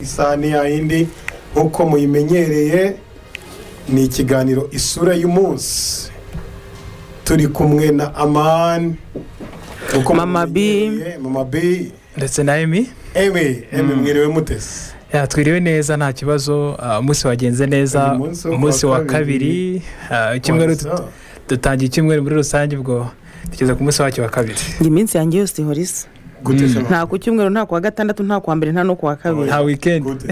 isahani yayindi nk'uko muyimenyereye ni ikiganiro isura y'umunsi turi kumwe na amani nk'uko Mama B. mubimenyereye, mama b ndetse na emi eme eme mwiriwe mutesi yatwiriwe neza nta kibazo ah, umunsi wagenze neza Uyu munsi wo umunsi kuwa wa kabiri ah, icyumweru Wabisa. dut- dutangiye icyumweru muri rusange ubwo tugeze ku munsi wacyo wa kabiri njye iminsi yanjye yose ihora isa gute Mm. se mama? nta ku cyumweru nta ku wa gatandatu nta ku wa mbere nta no ku wa kabiri nta wikendi Gute?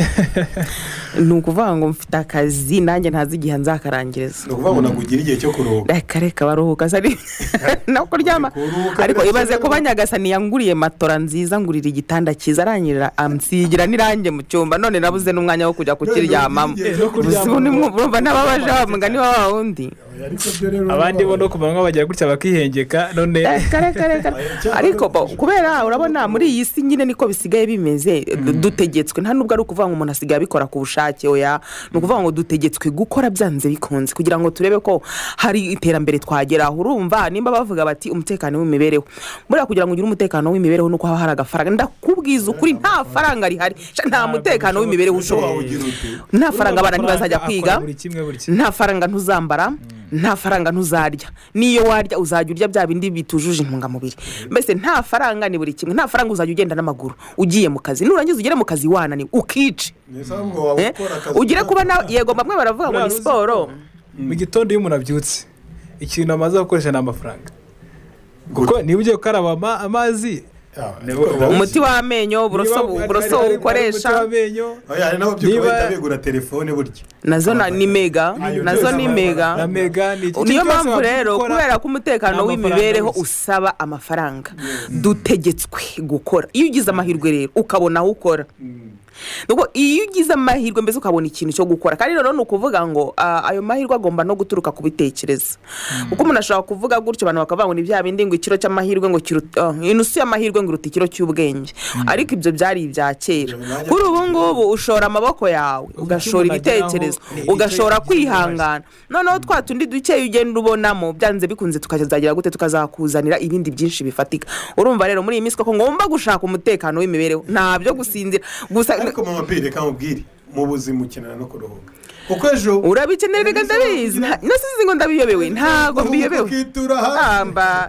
ni ukuvuga ngo mfite akazi nanjye ntazi igihe nzakarangiriza ni ukuvuga ngo ntabwo ugira igihe cyo kuruhuka reka reka baruhuka sari no kuryama Kuruhuka ariko birashoboka. ibaze ko banyagasani yanguriye matora nziza ngurira igitanda cyiza arangirira amsigira n'irange mu cyumba none nabuze n'umwanya wo kujya kukiryamamo None ubu ugiye uzi ubu ni mwe- urumva n'ababaje wa mugani wa wa wundi Ariko byo rero abandi bo no ku manywa bagira gutya bakihengeka none reka reka reka ariko bo, kubera urabona muri iyi si nyine niko bisigaye bimeze dutegetswe nta nubwo ari ukuvuga ngo umuntu asigaye abikora ku bushake oya ni ukuvuga ngo dutegetswe gukora byanze bikunze kugira ngo turebe ko hari iterambere twageraho urumva nimba bavuga bati umutekano w'imibereho buriya kugira ngo ugire umutekano w'imibereho nuko haba hari agafaranga ndakubwiza ukuri nta faranga rihari Sha, nta mutekano w'imibereho ushobora wagira ute nta faranga abana ntibazajya akora kwiga buri kimwe buri kimwe nta faranga ntuzambara nta faranga ntuzarya n'iyo warya uzajya urya bya bindi bitujuje intungamubiri mbese nta faranga ni buri kimwe nta faranga uzajya ugenda n'amaguru ugiye mu kazi nurangiza ugere mu kazi wananiwe ukice ni isaha ngo waba eh? ukora akazi ugire kuba na yego bamwe baravuga ngo Buriya ni ruzi- siporo mu gitondo iyo umuntu abyutse ikintu amaze gukoresha ni amafaranga Gute? kuko niba ugiye gukaraba ama- amazi Ah, Niba- ariko- umuti w'amenyo uburoso niba- uburoso hari- hari- ukoresha hari umuti w'amenyo, Oya, hari n'ababyuka Niba- bahita bigura telefone burya nazo na- ni mega Ayo nazo byose ni aba- mega na mega ni iki- niyo cyose mpamvu wakora- rero kubera ko umutekano amafaranga w'imibereho wese. usaba amafaranga dutegetswe gukora iyo ugize amahirwe rero ukabona aho ukora Nuko iyo ugize amahirwe mbese ukabona ikintu cyo gukora kandi rero ni ukuvuga ngo ah, ayo mahirwe agomba no guturuka ku bitekerezo kuko umuntu ashobora kuvuga gutyo abantu bakavuga ngo ni bya bindi ngo ikiro cy'amahirwe ngo kiruta ah, inusu y'amahirwe ngo iruta ikiro cy'ubwenge ariko ibyo byari ibya kera Nanjye- kuri ubu ngubu ushora amaboko yawe ugashora umuntu ageraho, ibitekerezo ni icyo ugashora yagize uruhare. kwihangana cyane noneho twa tundi dukeya ugenda ubonamo byanze bikunze tukazagira gute tukazakuzanira ibindi byinshi bifatika urumva rero muri iyi minsi koko ngomba gushaka umutekano w'imibereho nta byo gusinzira gusa ariko mama pe reka mubwire mu buzima ukenera no kuruhuka kuko ejo urabikenera reka ndabizi nta- nasize ngo ndabiyobewe ntabwo mbiyobewe ukitura hasi amba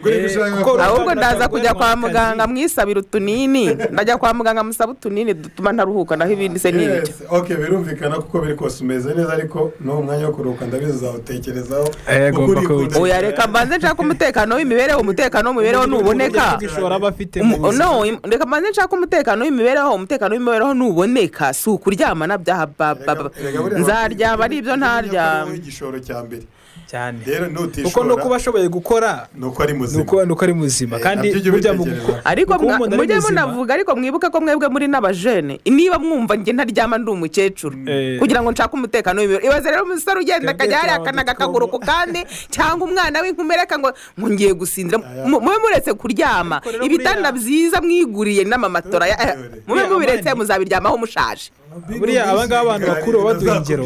ngo reka ushaka Eh, kuko kuko- ahubwo ndaza kujya kwa Akazi. muganga mwisabira utunini ndajya kwa muganga musaba utunini dutuma ntaruhuka naho ibindi se ni ibyo Yes, ok birumvikana kuko biri kose umeze neza ariko n'uwo mwanya wo kuruhuka ndabizi uzawutekerezaho Eh, kuko agomba urikunda. kuwugira. oya reka mbanze nshaka umutekano w'imibereho umutekano w'imibereho nuboneka aba afite Umu- no im- reka mbanze nshaka umutekano w'imibereho umutekano w'imibereho nuboneka si ukuryama na byaha ba- ba- ba- Erega buriya nzaryama ari Niyo ibyo ntaryama akora igishoro cya mbere cyane rero kuko nutishora no kuba ashoboye gukora ni uko ari ni muzima uko ni uko ari muzima Eh, kandi nabyo ujye burya mu ubitekereza. gukora ariko Kuko mwa- umuntu ari mujye muzima, munavuga ariko mwibuke ko mwebwe muri n'abajene niba mwumva njye ntaryama ndi umukecuru Eh. kugira ngo nshake umutekano w'imibereho ibaze rero umusore ugenda Twebwe akajya twaba yarakanaga dutwo- akaguru ku kandi cyangwa umwana w'inkumere ngo ngo ngiye gusinzira Aya. Mu- mube muretse kuryama Ariko rero ibitanda buriya- byiza mwiguriye n'amamatora ya- eh, mube Buriya mubiretse amani- muzabiryamaho mushaje buriya aba ngaba abantu bakuru baba baduha ingero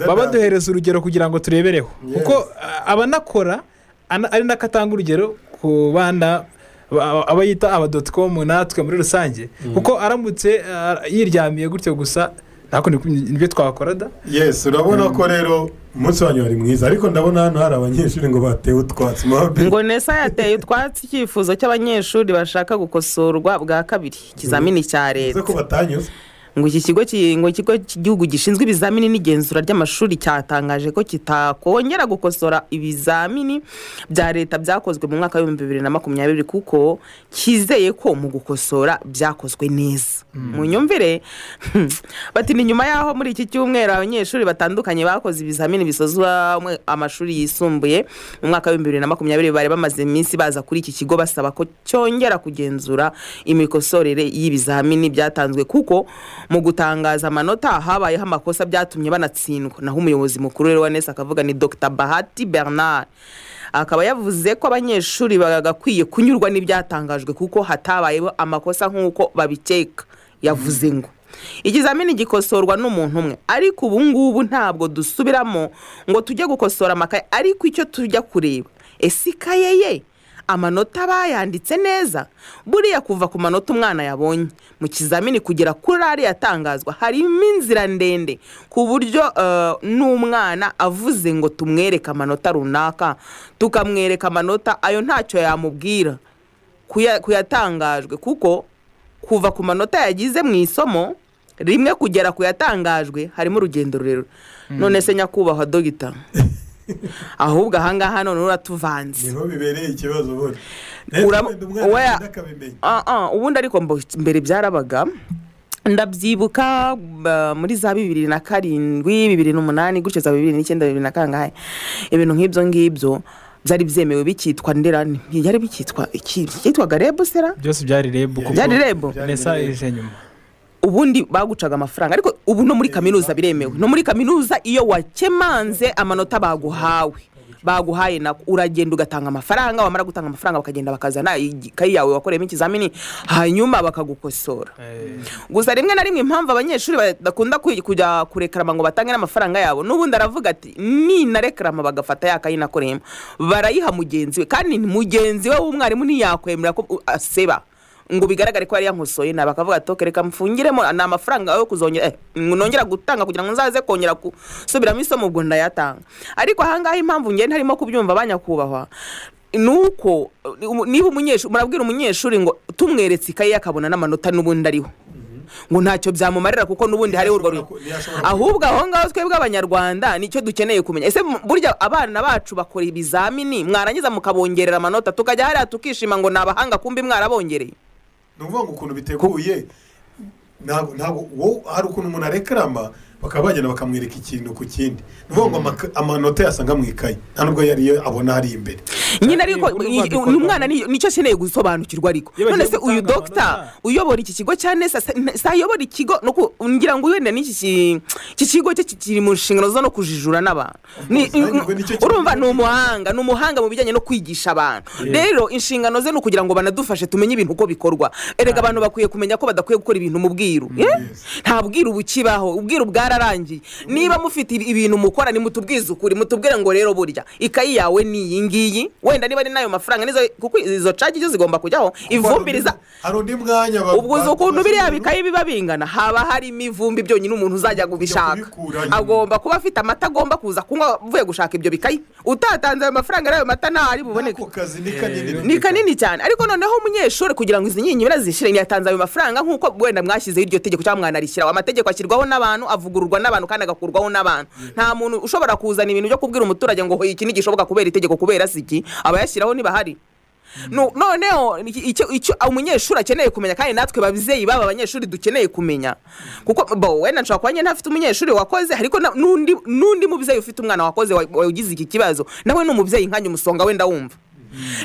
baba baduhereza urugero kugira ngo turebereho Yes. kuko ah, aba anakora ana- ari nako atanga urugero ku bana ba- aba yita aba doti komu natwe muri rusange kuko aramutse ah, yiryamiye gutyo gusa ntabwo ni- nibyo twakora da yesi urabona ko rero umunsi wanyu wari mwiza ariko ndabona hano hari abanyeshuri ngo batewe utwatsi mama pe ngo nesa yateye utwatsi icyifuzo cy'abanyeshuri bashaka gukosorwa bwa kabiri ikizamini cya bivuze ko leta batanyuze ngo iki kigo ki- ngo ikigo cy'igihugu gishinzwe ibizamini n'igenzura ry'amashuri cyatangaje ko kitakongera gukosora ibizamini bya leta byakozwe mu mwaka w'ibihumbi bibiri na makumyabiri kuko cyizeye ko mu gukosora byakozwe neza mu nyumvire bati ni nyuma y'aho muri iki cyumweru abanyeshuri batandukanye bakoze ibizamini bisozwa mu- amashuri yisumbuye mu mwaka w'ibihumbi bibiri na makumyabiri bari bamaze iminsi baza kuri iki kigo basaba ko cyongera kugenzura imikosorere y'ibizamini byatanzwe kuko mu gutangaza amanota habayeho amakosa byatumye banatsindwa naho umuyobozi mukuru rero wa nesi akavuga ni dr bahati bernard akaba yavuze ko abanyeshuri bagakwiye kunyurwa n'ibyatangajwe kuko hatabayeho amakosa nk'uko babikeka yavuze ngo ikizamini gikosorwa n'umuntu umwe ariko ubu ngubu ntabwo dusubiramo ngo tujye gukosora amakaye ariko icyo tujya kureba ese ikaye ye amanota bayanditse neza buriya kuva ku manota umwana yabonye mu kizamini kugera kuri ariya atangazwa harimo inzira ndende ku buryo eh, n'umwana avuze ngo tumwereke amanota runaka tukamwereka amanota ayo ntacyo yamubwira kuya- kuyatangajwe kuko kuva ku manota yagize mu isomo rimwe kugera ku yatangajwe harimo urugendo rurerure none se nyakubahwa dogita ahubwo ahangaha none uratuvanze niho bibereye ikibazo ubundi Uram- wenda umwana oya. agenda akabimenya Ah, ah, ubundi ariko mbo- mbere byarabaga ndabyibuka ba- muri za bibiri na karindwi bibiri n'umunani gutyo za bibiri n'icyenda bibiri na kangahe ibintu nk'ibyo ngibyo byari byemewe bikitwa nderane byari bikitwa iki byitwaga rebusera byose byari rebu kuko Byari rebu? nesa ije nyuma ubundi bagucaga amafaranga ariko ubu no muri kaminuza biremewe no muri kaminuza iyo wakemanze amanota baguhawe baguhaye nako uragenda ugatanga amafaranga wamara gutanga amafaranga bakagenda bakazana ikayi yawe wakoreyemo ikizamini hanyuma bakagukosora Eh, gusa rimwe na rimwe impamvu abanyeshuri badakunda kwi- kujya kurekarama ngo batange n'amafaranga yabo n'ubundi aravuga ati ninarekarama bagafata ya kayi nakoreyemo barayiha mugenzi we kandi ni mugenzi we w'umwarimu ntiyakwemera ko u- aseba ngo bigaragare ko yari yankosoye nabi akavuga ati "Ok, reka mfungiremo ni amafaranga yo kuzongera eh, nongera gutanga kugira ngo nzaze kongera gusubiramo isomo ubwo ndayatanga ariko ahangaha impamvu ngenda ntarimo kubyumva abanyakubahwa ni uko uh, niba umunyeshuri murabwira umunyeshuri ngo tumweretse ikaye ye akabona n'amanota n'ubundi ariho ngo ntacyo byamumarira kuko n'ubundi hariho urwo rurimi Ntiyashobora ku- ahubwo aho ngaho twebwe abanyarwanda nicyo dukeneye kumenya ese mu- burya abana bacu bakora ibizamini mwarangiza mukabongerera amanota tukajya hariya tukishima ngo ni abahanga kumbi mwarabongereye ni ukuvuga ngo ukuntu biteguye ntabwo ntabwo wowe hari ukuntu umuntu arekarama bakaba bagenda bakamwereka ikintu ku kindi ni ukuvuga ngo amaka- amanota yasanga mu ikayi nta nubwo yari yo abona hari imbere nyine ariko Urwo i- i- rwabikorwa. uyu mwana ni- nicyo akeneye gusobanukirwa ariko Iyo bagiye none se uyu gutanga dogita amanota. uyobora iki kigo cya nesa se- n- se ayobora ikigo no ku- ngira ngo wenda n'iki ki- iki kigo cye ki- kiri mu nshingano zo no kujijura n'abantu Ni- Ubwo nanjye ngo nicyo kintu- urumva ni umuhanga ni umuhanga mu bijyanye no kwigisha abantu rero inshingano ze ni ukugira ngo banadufashe tumenye ibintu uko bikorwa erega abantu bakwiye kumenya ko badakwiye gukora ibintu mu bwiru Eh? nta bwiru bukibaho ubwiru bwararangiye niba mufite ibi- ibintu mukora nimutubwize ukuri mutubwire ngo rero burya ikayi yawe ni iyi ngiyi wenda niba ari n'ayo mafaranga nizo kuko izo cagi zo zigomba kujyaho ivumbiriza hari undi mwanya ba- ubwo uzi ba- ukuntu biriya bazungura- bikayi biba bingana haba harimo ivumbi byonyine umuntu uzajya kubishaka kubikura nyuma. agomba kuba afite amata agomba kuza kunywa avuye gushaka ibyo bikayi utatanze ayo mafaranga n'ayo mata ntahari buboneke ako kazi ni kanini ni kanini cyane ariko noneho umunyeshuri kugira ngo izi nyinyibura zishire ntiyatanze ayo mafaranga nk'uko wenda mwashyizeho iryo tegeko cyangwa mwanarishyiraho amategeko ashyirwaho n'abantu avugururwa n'abantu kandi agakurwaho n'abantu nta muntu ushobora kuzana ibintu byo kubwira umuturage ngo hoya iki ntigishoboka kubera itegeko kubera si iki abayashyiraho ntibahari No- noneho iki- icyo icyo umunyeshuri akeneye kumenya kandi natwe babyeyi baba abanyeshuri dukeneye kumenya kuko bo wenda nshobora kuba njye ntafite umunyeshuri wakoze ariko na- n'undi n'undi mubyeyi ufite umwana wakoze wa- wagize iki kibazo nawe ni umubyeyi nkanjye umusonga wenda wumva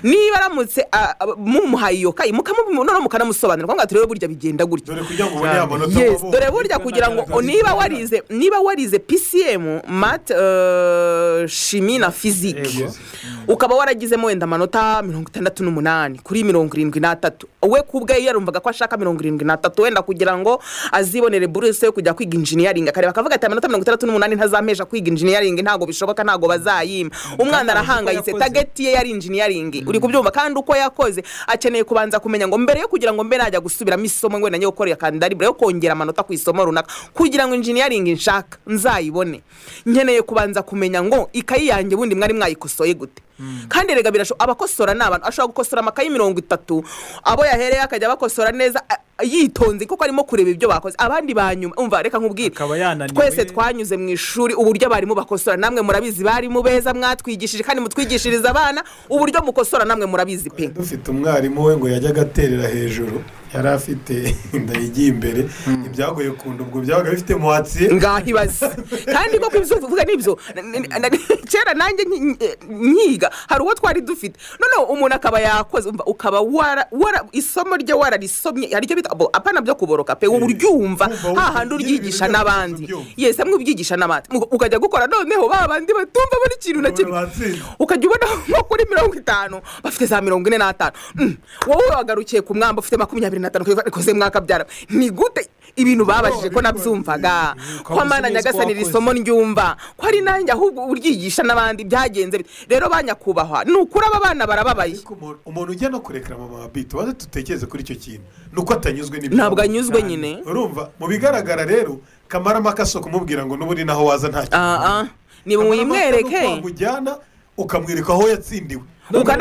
niba aramutse a- a- mumuhaye iyo kayi mukamubona noneho mukanamusobanurira kuko turebe burya bigenda gutya dore kugira ngo ubone Cyane. amanota yes wabonye. dore burya kugira ngo o, niba warize niba warize pcm mat eh, shimi na fizike Yego. ukaba waragizemo wenda amanota mirongo itandatu n'umunani kuri mirongo irindwi n'atatu we ku bwe yarumvaga ko ashaka mirongo irindwi n'atatu wenda kugira ngo azibonere buruse yo kujya kwiga injiniyaringi akareba akavuga ati amanota mirongo itandatu n'umunani ntazampesha kwiga injiniyaringi ntabwo bishoboka ntabwo bazayima umwana arahangayitse yakoze. target ye yari injiniyaringi uri kubyumva kandi uko yakoze akeneye kubanza kumenya ngo mbere yo kugira ngo mbe najya gusubiramo isomo wenda njye gukorera kandidatire yo kongera amanota ku isomo runaka kugira ngo injiniyaringi nshaka nzayibone nkeneye kubanza kumenya ngo ikayi yanjye bundi mwari mwayikosoye gute kandi rega birashoboka abakosora ni abantu ashobora gukosora amakayi mirongo itatu abo yahereye akajya bakosora neza a- a- yitonze kuko arimo kureba ibyo bakoze abandi ba nyuma umva reka nkubwire Akaba yananiwe. twese twanyuze mu ishuri uburyo abarimu bakosora namwe murabizi barimu beza mwatwigishije kandi mutwigishiriza abana uburyo mukosora namwe murabizi pe dufite umwarimu we ngo yajyaga aterera hejuru yari afite inda yigiye imbere ibyagoye ku nda ubwo byabaga bifite muwatsiye ngaho ibaze kandi koko ibyo uvuga nibyo N- n- n- kera nanjye nki- nki- nkiga hari uwo twari dufite noneho umuntu akaba yakoze umva, ukaba wara wara- isomo rye wararisomye hari icyo bita bo, apana byo kuboroka pe uba uryumva Kumva hahandi nyine ibintu uryigisha byose n'abandi ubyumva. yese amwe ubyigisha n'abandi Mu- ukajya gukora noneho ba bandi batumva buri kintu na kimwe batsinze ukajya ubona nko kuri mirongo itanu bafite za mirongo ine n'atanu Mm. wowe wagarukiye ku mwamba ufite makumyabiri bibiri na tanu kwibuka rikoze mwakabyara ni gute ibintu babajije ko nabyumvaga ko amana nyagasani iri somo ryumva ko ari nanjye ahubwo uryigisha n'abandi byagenze bite rero banyakubahwa ni ukuri aba bana barababaye ariko umuntu- umuntu ujya no kurekera mama wa bito baze tutekereze kuri icyo kintu ni uko atanyuzwe n'ibyo ntabwo anyuzwe nyine urumva mu bigaragara rero kamaramaka si ukumubwira ngo n'ubundi naho waza nta kintu aha Kamaramaka ni ni uko muyimwereke wamujyana ukamwereka aho yatsindiwe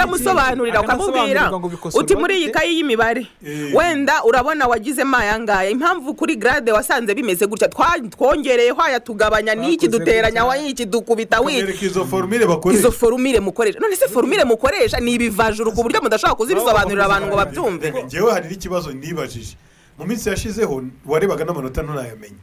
ukanamusobanurira ukamubwira uti muri iyi kayi y'imibare Eh. wenda urabona wagizemo ayangaya impamvu kuri garade wasanze bimeze gutya twa- twongereyeho aya tugabanya n'iki Twakoze duteranya gutya. w'iki dukubita w'iki kumwereka izo forumire bakoresha izo forumire mukoresha none se forumire mukoresha ni ibivajuru ku buryo mudashobora kuzibisobanurira abantu ngo babyumve Reka, njyewe hari n'ikibazo nibajije mu minsi yashizeho warebaga n'amanota ntunayamenye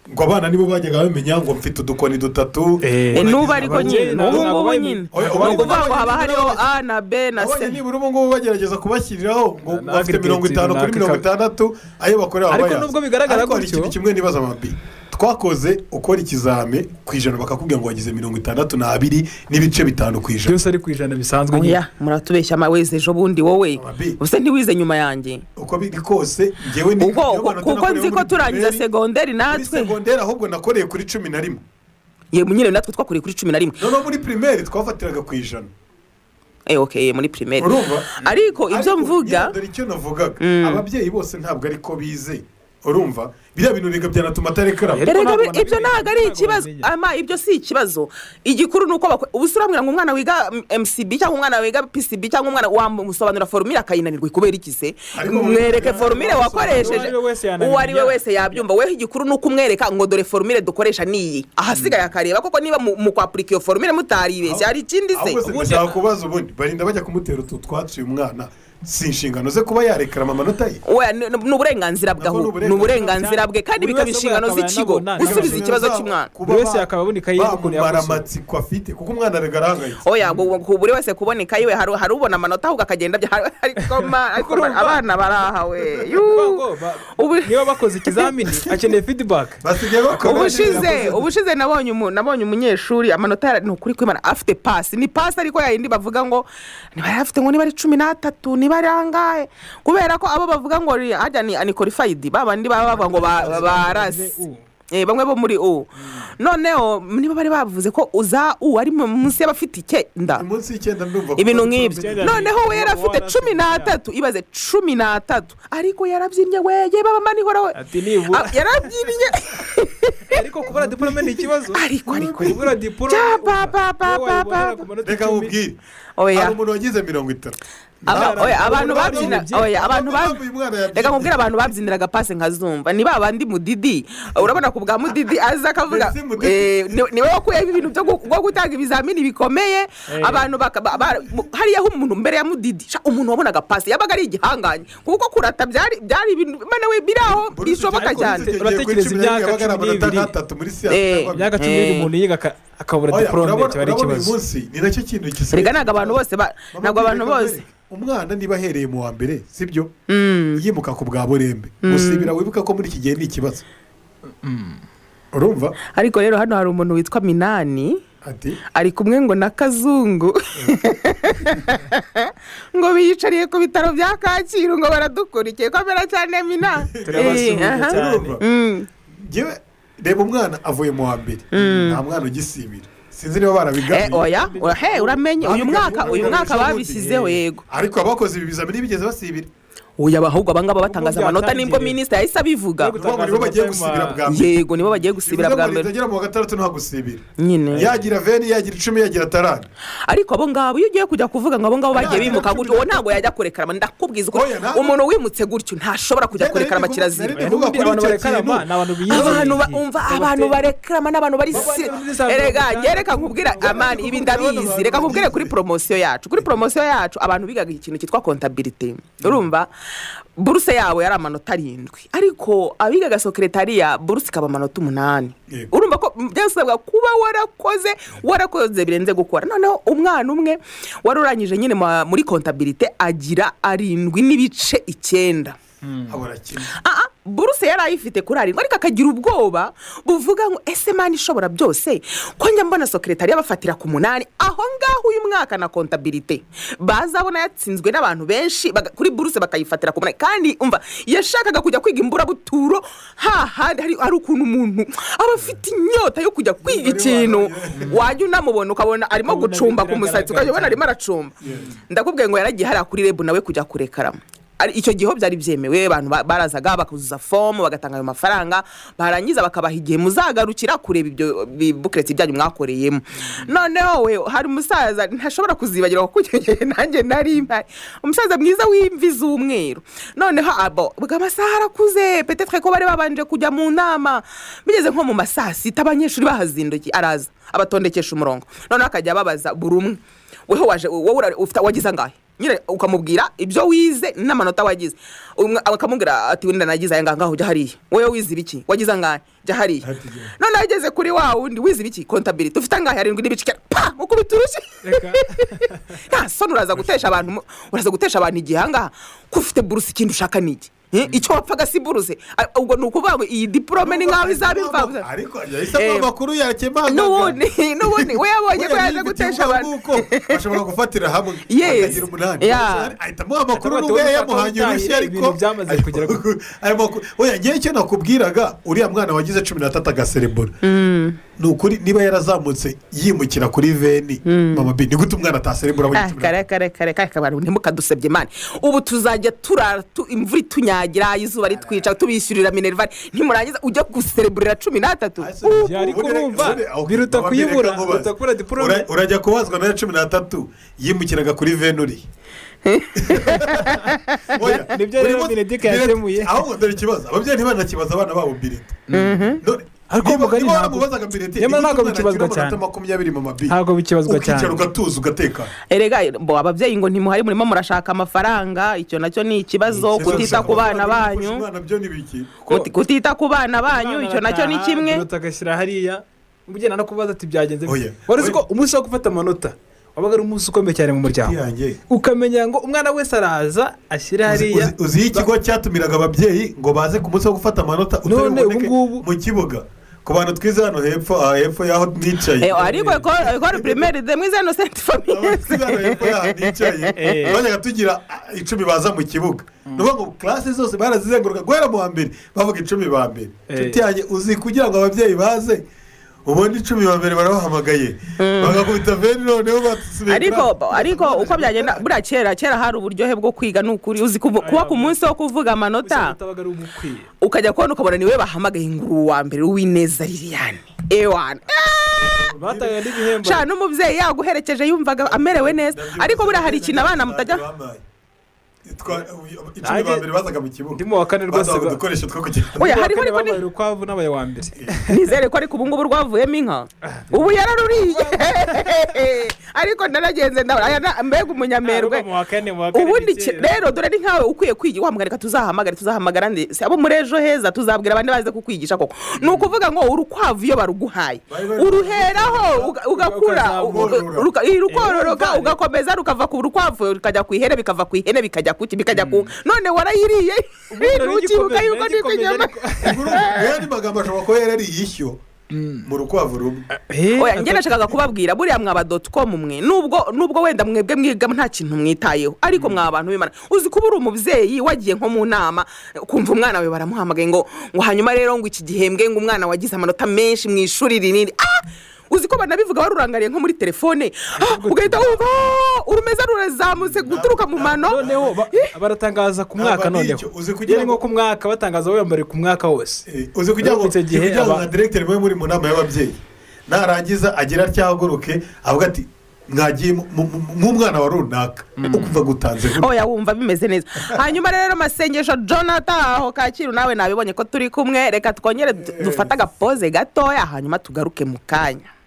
ngo abana nibo bajyaga bamenya ngo mfite udukoni dutatu Eh, Eh, n'ubu ariko nyine Ntabwo ubu ngubu babaye- nyine Oya, ni ukuvuga ngo babaye- haba hariho a na b na c abanye nibura ubu ngubu bagerageza kubashyiriraho ngo Na- na bafite mirongo itanu kuri aggregate mirongo itandatu ayo bakorera Ariko bayazi. nubwo bigaragara ariko hari gutyo- ikintu kimwe nibaza amabi twakoze ukora ikizame ku ijana bakakubwira ngo wagize mirongo itandatu n'abiri n'ibice bitanu ku ijana byose ari ku ijana bisanzwe nyine oya muratubeshya amawezi ejo bundi wowe Amabi. ubuse ntiwize nyuma yanjye uko biri kose ngewe ni niyo Ubwo- manota kuko nakoreye nzi ko muri turangiza primaire, segonderi muri natwe segonderi ahubwo nakoreye kuri cumi na rimwe yewe nyine natwe twakoreye kuri cumi na rimwe noneho muri primaire twafatiraga ku ijana Eh, okay muri primaire urumva ariko ibyo Ariko mvuga nyine dore icyo navugaga ababyeyi bose ntabwo ariko bize urumva biriya bintu reka byanatuma atarekera Ariko Erega ntabwo bi- ibyo nabimenya, ntabwo ari ntabwo ikibazo nabimenya. ama ibyo si ikibazo igikuru ni uko bako- ubu se urambwira ngo umwana wiga mm, mcb cyangwa umwana wiga pcb cyangwa umwana wamusobanura forumire akayinanirwa kubera iki se Ariko ubu- mwereke forumire Uwo wakoresheje ari we wese yanamenya. uwo ari we wese yabyumva weho igikuru ni uko umwereka ngo dore forumire dukoresha niyi ahasigaye akareba koko niba mu mu kwapurika iyo forumire mutaribeshye hari ikindi se ahubwo se ndashaka kubaza ubundi barinda bajya kumutera utu twatsi uyu mwana si inshingano ze kuba yarekera amanota ye Oya, ni ni uburenganzira bwaho Nako ni ni uburenganzira bwe kandi Buri bikaba wese inshingano akaba z'ikigo yanabona. gusubiza Nta ikibazo zabo cy'umwana kuba Buri wese ba- yakaba abona ikayi y'ukuntu bamumara yakoze. amatsiko afite kuko umwana arega arahangayitse oya ngo- ngo buri wese kubona ikayi we hari hari ubona amanota ahubwo akagenda bya- hari- ariko ma- ariko ma- abana baraha we Ubwo ba- Ubu- niba bakoze ikizamini akeneye feedback basigaye bakora ubushize ubushize nabonye umu- nabonye umunyeshuri amanota yara- ni ukuri kwimana afite pasi ni pasi ariko yayindi bavuga ngo niba yari afite ngo niba ari cumi n'atatu niba ari angahe kubera ko abo bavuga ngo ni- harya ni anikorifayidi ba bandi baba bavuga ngo ba- barasi U. Eh, bamwe bo muri u noneho niba bari bavuze ko uza u ari mu- munsi y'abafite icyenda munsi y'icyenda ndumva ko- ibintu nk'ibyo Icyenda noneho we yari afite Uwo warafite cumi n'atatu ibaze cumi n'atatu ariko yarabyinnye weye baba mani horawe Ati nibura. yarabyinnye ariko kubura diporome ni ikibazo Ariko, ariko. kubura diporome Ja, ba, ba, wowe ba, wayibonera ba, ba. ku manota reka icumi. mubwire oya hari umuntu wagize mirongo itatu Aba- Nta- oya, abantu nta- babyina nta- oya abantu nta- bab- uyu mwana yabyina. reka nkubwire abantu babyiniraga pasi nkazumva ni ba bandi mudidi urabona ku bwa mudidi aza akavuga Mbese Mudidi? eh, ni- ni we wakuyeho ibintu byo gu- bwo gutanga ibizamini bikomeye abantu baka- ba- ba- mu- hariya umuntu mbere ya mudidi sha, umuntu wabonaga pasi yabaga ari igihangange kuko kurata byari byari ibintu mana we biri aho Bruce bishoboka Jenner- cyane Bruce Jenner Uratekereza kuri cumi na rimwe imyaka yabaga ari cumi amanota n'ibiri. nk'atatu muri siyansi Eh, yabaga- imyaka cumi n'ibiri Eh. umuntu yiga aka- akabura Oya, diporome urabona- cyaba ari urabona uyu ikibazo munsi ni nacyo kintu gisigaye Erega ntabwo abantu bose ba- Mama, ntabwo abantu reka bose mbere, umwana niba ahereye mu wa mbere sibyo yimuka ku bwa burembe musibira wibuka ko muri iki gihe ni ikibazo urumva ariko rero hano hari umuntu witwa minani ati ari kumwe ngo na kazungu ngo biyicariye ku bitaro bya kacyiru ngo baradukurikiye ko mbera cyane mina Turabasuhuza Eh, aha. cyane. urumva Mm. ngewe reba umwana avuye mu wa mbere nta mwana ugisimira sinzi niba Eh, barabiganiye oya ura- he uramenye uyu mwaka uyu mwaka babishyizeho yego ariko abakoze ibi bizamini bigeze basibira uyu abahubwo abangaba batangaza amanota nibwo minisitiri yahise abivuga Nubwo Uvuga ngo nibo bagiye Gutangaza gusibira bwa mbere yego nibo bagiye gusibira bwa mbere agera mu wa gatandatu nta gusibira nyine yagira veni yagira icumi yagira tarani ariko abo ngabo iyo ugiye kujya kuvuga ngo abo ngabo bagiye Nta- bimuka nta- gutyo uwo ntabwo yajya kurekarama ndakubwiza ko Oya, nta- umuntu wimutse gutyo ntashobora kujya kurekarama kirazira Nari kuvuga Ubundi kuri abantu icyo barekarama kintu. ni abantu biyizi abantu ibintu. bumva abantu barekarama n'abantu bari Baba siri- muri za erega mirongo njye reka nkubwira itandatu. amani ibi ndabizi Abantu reka nkubwire kuri bagize. poromosiyo yacu kuri poromosiyo yacu abantu bigaga ikintu cyitwa kontabilite urumva buruse yabo yari amanota arindwi ariko abigaga sekeretariya buruse ikaba amanota umunani Yego. urumva ko byasabwa kuba warakoze warakoze birenze gukora noneho umwana umwe wari urangije nyine mu- muri kontabilite agira arindwi n'ibice icyenda abura kimwe Ah, ah, buruse yari ayifite kuri arindwi ariko akagira ubwoba buvuga ngo ese mani ishobora byose ko njya mbona sokeretari yabafatira ku munani aho ngaho uyu mwaka na kontabirite bazabona yatsinzwe n'abantu benshi baga- kuri buruse bakayifatira ku munani kandi umva yashakaga kujya kwiga imburabuturo hahandi hari hari ukuntu umuntu aba afite inyota yo kujya kwiga ikintu wajya unamubona ukabona arimo Ukabona gucumba ku biragaragara musatsi ukajya ubona arimo cyane. aracumba ndakubwiye ngo yaragiye hariya kuri rebu nawe kujya kurekaramo Ari- icyo gihe ho byari byemewe abantu ba- barazaga bakazuza fomu bagatanga ayo mafaranga barangiza bakabaha igihe muzagarukira kureba ibyo bi- bukireti byanyu mwakoreyemo noneho we hari umusaza ntashobora kuzibagira kuko icyo gihe nanjye nari mpari umusaza mwiza w'imvi z'umweru noneho abo bwa masaha arakuze petetwe ko bari babanje kujya mu nama bigeze nko mu ma saa sita abanyeshuri bahazindukiye araza abatondekesha umurongo noneho akajya ababaza buri umwe weho waje wowe urare- ufite wagize angahe nyine ukamubwira ibyo wize n'amanota wagize Umwe- akamubwira ati wenda nagize aya ngaha ngaho ujya hariya wowe wize ibiki wagize angahe jya hariya Ati jya. noneho ageze kuri wa wundi wize ibiki kontabiriti ufite angahe arindwi n'ibice icyenda pa mukubita urushyi reka nta soni uraza gutesha abantu mu- uraza gutesha abantu igihe ahangaha ko ufite buruse ikindi ushaka ni iki Eh, icyo wapfaga si buruse Ah, ubwo ni ukuvuga ngo iyi diporome ni nk'aho izaba imfabusa ariko yahise aguha Eh, amakuru yakemanga n'ubundi n'ubundi we yabonye ko yaje gutesha abantu bashobora gufatira hamwe Yes. akagira umunani Yeah. ahita amuha amakuru Ataba n'ubwo tubona yamuhanye ko urushyi ibintu ariko byamaze kugera ku- ayo makuru oya ngewe icyo nakubwiraga uriya mwana wagize cumi n'atatu agaserebura ni ukuri niba yarazamutse yimukira kuri veni mama bi ni gute umwana ataserebura Ah, kare kare kare kare kabantu ntimukadusebye mani ubu tuzajya turara tu- imvura itunyagira izuba ritwica tubishyurira minerivare ntimurangiza ujya gusereburira cumi n'atatu ariko urumva, biruta kuyibura, biruta kubura diplome. urajya kubazwa na cumi n'atatu yimukiraga kuri veni uri Oya, Nibyo buri rero munsi- Mineduc yakemuye. ahubwo dore ikibazo ababyeyi ntibanakibaza abana babo birita Ariko mugari niba ntabwo- waramubazaga birita Nyamara ntabwo bikibazwa cyane. makumyabiri mama bi Ntabwo bikibazwa ukicara cyane. ugatuza ugatekana erega bo ababyeyi ngo ntimuhari murimo murashaka amafaranga icyo nacyo ni ikibazo kutita ku bana banyu Umwana byo ni biki? Kuti- kutita ku bana banyu icyo nacyo ni kimwe biruta agashyira hariya ugenda no kubaza ati byagenze Oya. wari uzi ko umunsi wo gufata amanota wabaga ari umunsi ukomeye cyane mu muryango Yanjye. ukamenya ngo umwana wese araza ashyira Uzi- hariya uzi- uzi ikigo cyatumiraga ababyeyi ngo baze ku munsi wo gufata amanota utari None ubu buboneke ngubu- mu kibuga ku bantu twize hano hepfo aha hepfo y'aho nicaye Eh, ariko ekore pirimeri de mwiza no senti famiye Abatwize hano hepfo y'aha nicaye Eh. bajyaga tugira ah, icumi baza mu kibuga ni ukuvuga ngo classe zose barazizenguruka guhera mu wa mbere bavuga icumi ba mbere Eh. nshuti yanjye uzi kugira ngo ababyeyi baze ubundi icumi ba mbere barabahamagaye bagakubita veni noneho batusubiye kuri ariko ako- ariko uko byagenda buriya kera kera hari uburyohe bwo kwiga ni ukuri uzi kuvu- kuba ku munsi wo kuvuga amanota utabaga ari umukwiye ukajya kubona ukabona niwe bahamagaye inguru wa mbere w'ineza liliane ewana batanga n'ibihembo cana umubyeyi yaguherekeje yumvaga amerewe neza Ndabyumva, ariko buriya ndabyumva, hari ikintu abana mutajya babaye. Twa- icumi Nanjye- ba mbere bazaga mu kibuga ndimo wa kane rwose bazaga ba- udukoresho two kugenda Oya, Uwa kane hariho ariko ni- babaye urukwavu n'abaye wa mbere nizere ko ariko ubu ngubu rwavuyemo inka ubu yararuriye ariko naragenze ndabona aya na- mbega umunyamerwe Ariko mu wa kane, mu wa kane ubundi ni ki- kera. rero dore ni nkawe ukwiye kwiga wamugarika tuzahamagare tuzahamagara ndetse abo muri ejo heza tuzabwira abandi baze kukwigisha koko ni ukuvuga ngo urukwavu iyo baruguhaye Bari bari- uruheraho uga- ugakura Ukazamura. uga- ruka- iri rukororoka urumva- ugakomeza rukava ku rukwavu rukajya ku ihene bikava ku ihene bikajya ku ki bikajya ku none warayiriye ukibuka yuko niko inyama aya ni magambo ashobora kuba yarari ishyo mu rukwavu rumwe oya njye nashakaga kubabwira buriya mwaba doti komu mwe nubwo nubwo wenda mwebwe mwiga nta kintu mwitayeho ariko mwa abantu b'imana uzi kuba uri umubyeyi wagiye nko mu nama kumva umwana wawe baramuhamagaye ngo ngo hanyuma rero ngo iki gihembwe ngo umwana wagize amanota menshi mu ishuri rinini ah uzi ko banabivuga warurangariye nko muri telefone ah, ugahita wumva "Ah, urumeza rurazamutse guturuka mu mano noneho ba- baratangaza ku mwaka Ntabwo ari noneho icyo, uzi kugira yari nko ngo- ku mwaka batangaza bambariye ku mwaka wose Eh, uzi kugira ngo Icyo gihe uzi kugira ngo aba- nka diregiteri muba muri mu nama y'ababyeyi narangiza agira atyahaguruke avuga ati mwagiye mu- mu- mu- nk'umwana wa runaka ukuva gutanze gutya." oya wumva bimeze neza hanyuma rero masengesho jonathan aho kacyiru nawe nabibonye ko turi kumwe reka twongere du- dufate agapoze gatoya hanyuma tugaruke mu kanya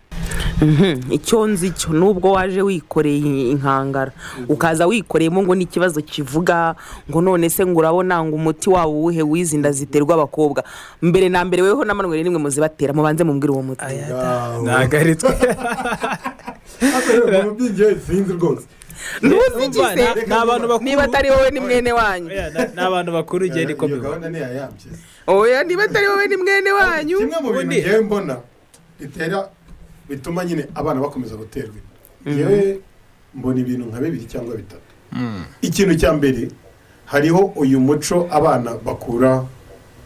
Mhm, icyo nzi cyo nubwo waje wikoreye inkangara ukaza wikoreyemo ngo n'ikibazo kivuga ngo none se ngo urabona ngo umuti wawe uwuhe wizi inda ziterwa abakobwa mbere na mbere weho n'amanwe n'imwe muzibatera mubanze mumbwire uwo muti Wow. ntabwo ari twe Hano rero, mu by'ingenzi sinzi rwose ntuzigize Urumva, ni abantu bakuru niba atari wowe ni mwene wanyu Yeah, na- ni abantu bakuru igihe niko iyo biba gahunda ntiyayambye oya niba atari wowe ni mwene wanyu kimwe mu bintu ubundi- ngewe mbona bitera bituma nyine abana bakomeza guterwa inda ngewe mbona ibintu nka bibiri cyangwa bitatu ikintu cya mbere hariho uyu muco abana bakura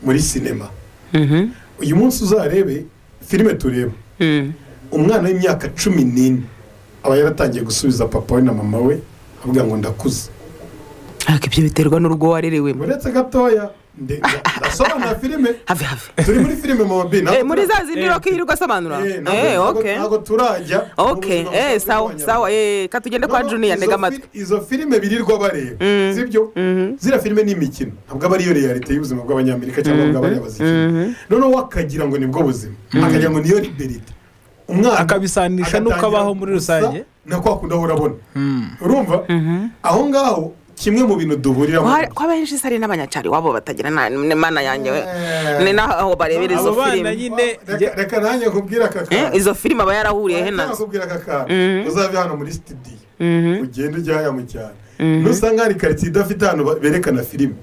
muri sinema Mhm. uyu munsi uzarebe filime tureba Mm. umwana w'imyaka cumi n'ine aba yaratangiye gusubiza papa we na mama we avuga ngo ndakuze ariko ibyo biterwa n'urugo warerewemo uretse gatoya nde- nda- ndasobanura filime have have turi muri filime mama b Eh, muri za zindi roki yirirwa asobanura eh okay ntabwo turajya okay eh sawa sawa eh ka tugende kwa juniya ntega amatwi izo filime birirwa bareba Mm. sibyo Mhm. ziriya filime ni imikino ntabwo aba ariyo realite y'ubuzima bw'abanyamerika cyangwa bw'abariya bazikina Mhm. noneho akagira ngo nibwo buzima akagira ngo niyo liberite umwana Akabisanisha n'uko agatangira abaho muri gusa rusange. na kwa kundi ahora abona urumva aho ngaho kimwe mu bintu duhuriraho Kwa- kwa benshi sari n'abanyacari wabo batagira na- ni mana yanjye we Eh. ni naho barebera izo Abo bana filime nyine Reka- reka nanjye nkubwire aka Eh, kantu izo filime aba yarahuriye he nazo nakubwira aka Mhm. kantu uzave hano muri studio Mhm. ugenda ujya haya mu cyaro nusanga hari karitsiye idafite ahantu ba- berekana filime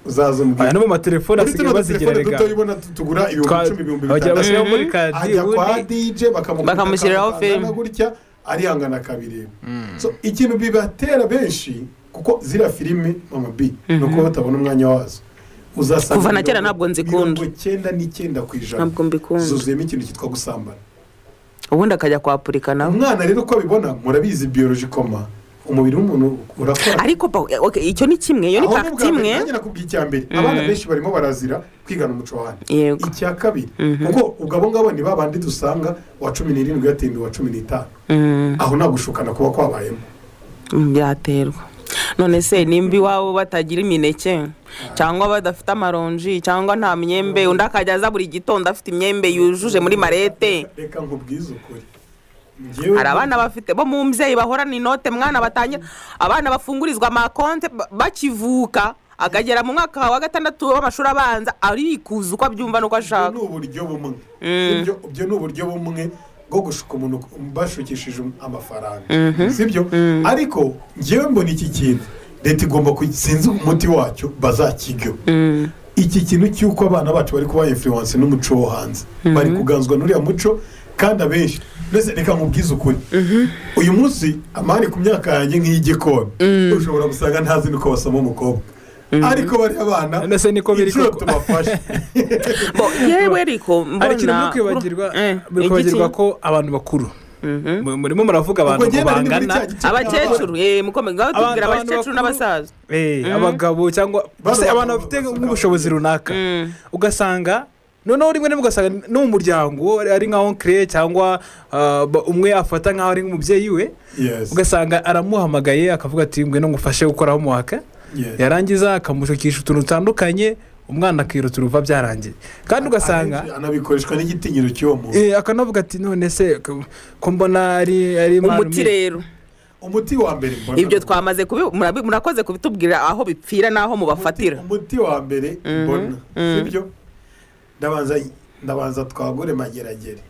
uzaza aya umubwira no mu matelefone muri asigaye tuno bazigira dutelefone rega duto ubona tu- tugura Twa- ibihumbi icumi ibihumbi bajya bitandatu bashyiraho muri kadi ajya kwa ubundi dj bakamugurira Bakamushyiriraho akantu kangana filime. gutya arihangana akabireba So, ikintu bibatera benshi kuko ziriya filime mama b ni uko batabona umwanya wazo uzasanga Kuva na kera mirongo- ntabwo nzikunda. mirongo icyenda n'icyenda ku ijana ntabwo mbikunda zuzuyemo ikintu cyitwa gusambana ubundi akajya kwapurika nawe umwana rero uko abibona murabizi biyoroji koma umubiri w'umuntu urakora ariko ba- eh, okay, icyo ni kimwe iyo ni Aho pagiti n'ubwa mbere, imwe nanjye nakubwiye icya mbere abana benshi barimo barazira kwigana umuco wa hano yego icya kabiri kuko ubwo abo ngabo ni babandi dusanga wa cumi n'irindwi yatembe wa cumi n'itanu Mm, aho nta gushukana kuba kwabayemo byaterwa none se nimba iwabo batagira imineke cyangwa badafite amaronji cyangwa nta myembe undi akajya aza buri gitondo afite imyembe yujuje muri marete reka nkubwize ukuri Njyewe- hari abana bafite bo mu mbyeyi bahorana inote mwana batangira abana bafungurizwa amakonte ba- bakivuka akagera mu mwaka wa gatandatu w'amashuri abanza arikuza uko abyumva n'uko ubwo ashaka ni uburyo bumwe sibyo ibyo ni uburyo bumwe bwo gushuka umuntu bashukishije amafaranga sibyo ariko ngewe mbona iki kintu leta igomba ku- sinzi umuti wacyo bazakiryo iki kintu cy'uko abana bacu bari kuba influence n'umuco wo hanze bari kuganzwa n'uriya muco kandi abenshi mbese reka nkubwize ukuri uyu munsi amani ku myaka yanjye nk'iy'igikoni ushobora gusanga ntazi n'uko basoma umukobwa ariko bariya bana None se niko biri inshuro koko. tubafashe Bo, yewe ariko hari ikintu muri mbona kwibagirwa Eh, muri igiki? kwibagirwa ko abantu bakuru mu- murimo muravuga Ubwo abantu ngo ngenda ni muri bangana cya gice abakecuru eh, mukomeze ngaho Abantu- tubwira abantu bakuru- abakecuru n'abasaza Eh, abagabo cyangwa Bano se abantu bagabo bafite basanga nk'ubushobozi abagabo. runaka ugasanga noneho rimwe na rimwe ugasanga no mu muryango uwo ari- ari nka onkire cyangwa ah, ba- umwe afata nk'aho ari nk'umubyeyi we Yes. ugasanga aramuhamagaye akavuga ati ngwino ngufashe gukoraho umuhaka Yes. yarangiza akamushukisha utuntu dutandukanye umwana akirutsa uruva byarangiye kandi ugasanga Akenshi anabikoreshwa n'igitinyiro cy'uwo muntu Eh, akanavuga ati none se ko- ko mbona ari ari marume." umuti rero umuti wa mbere mbona ibyo twamaze kubi murabi- murakoze kubitubwira aho bipfira n'aho mubafatira umuti wa mbere mbona sibyo ndabanza ndabanza twagure mageragere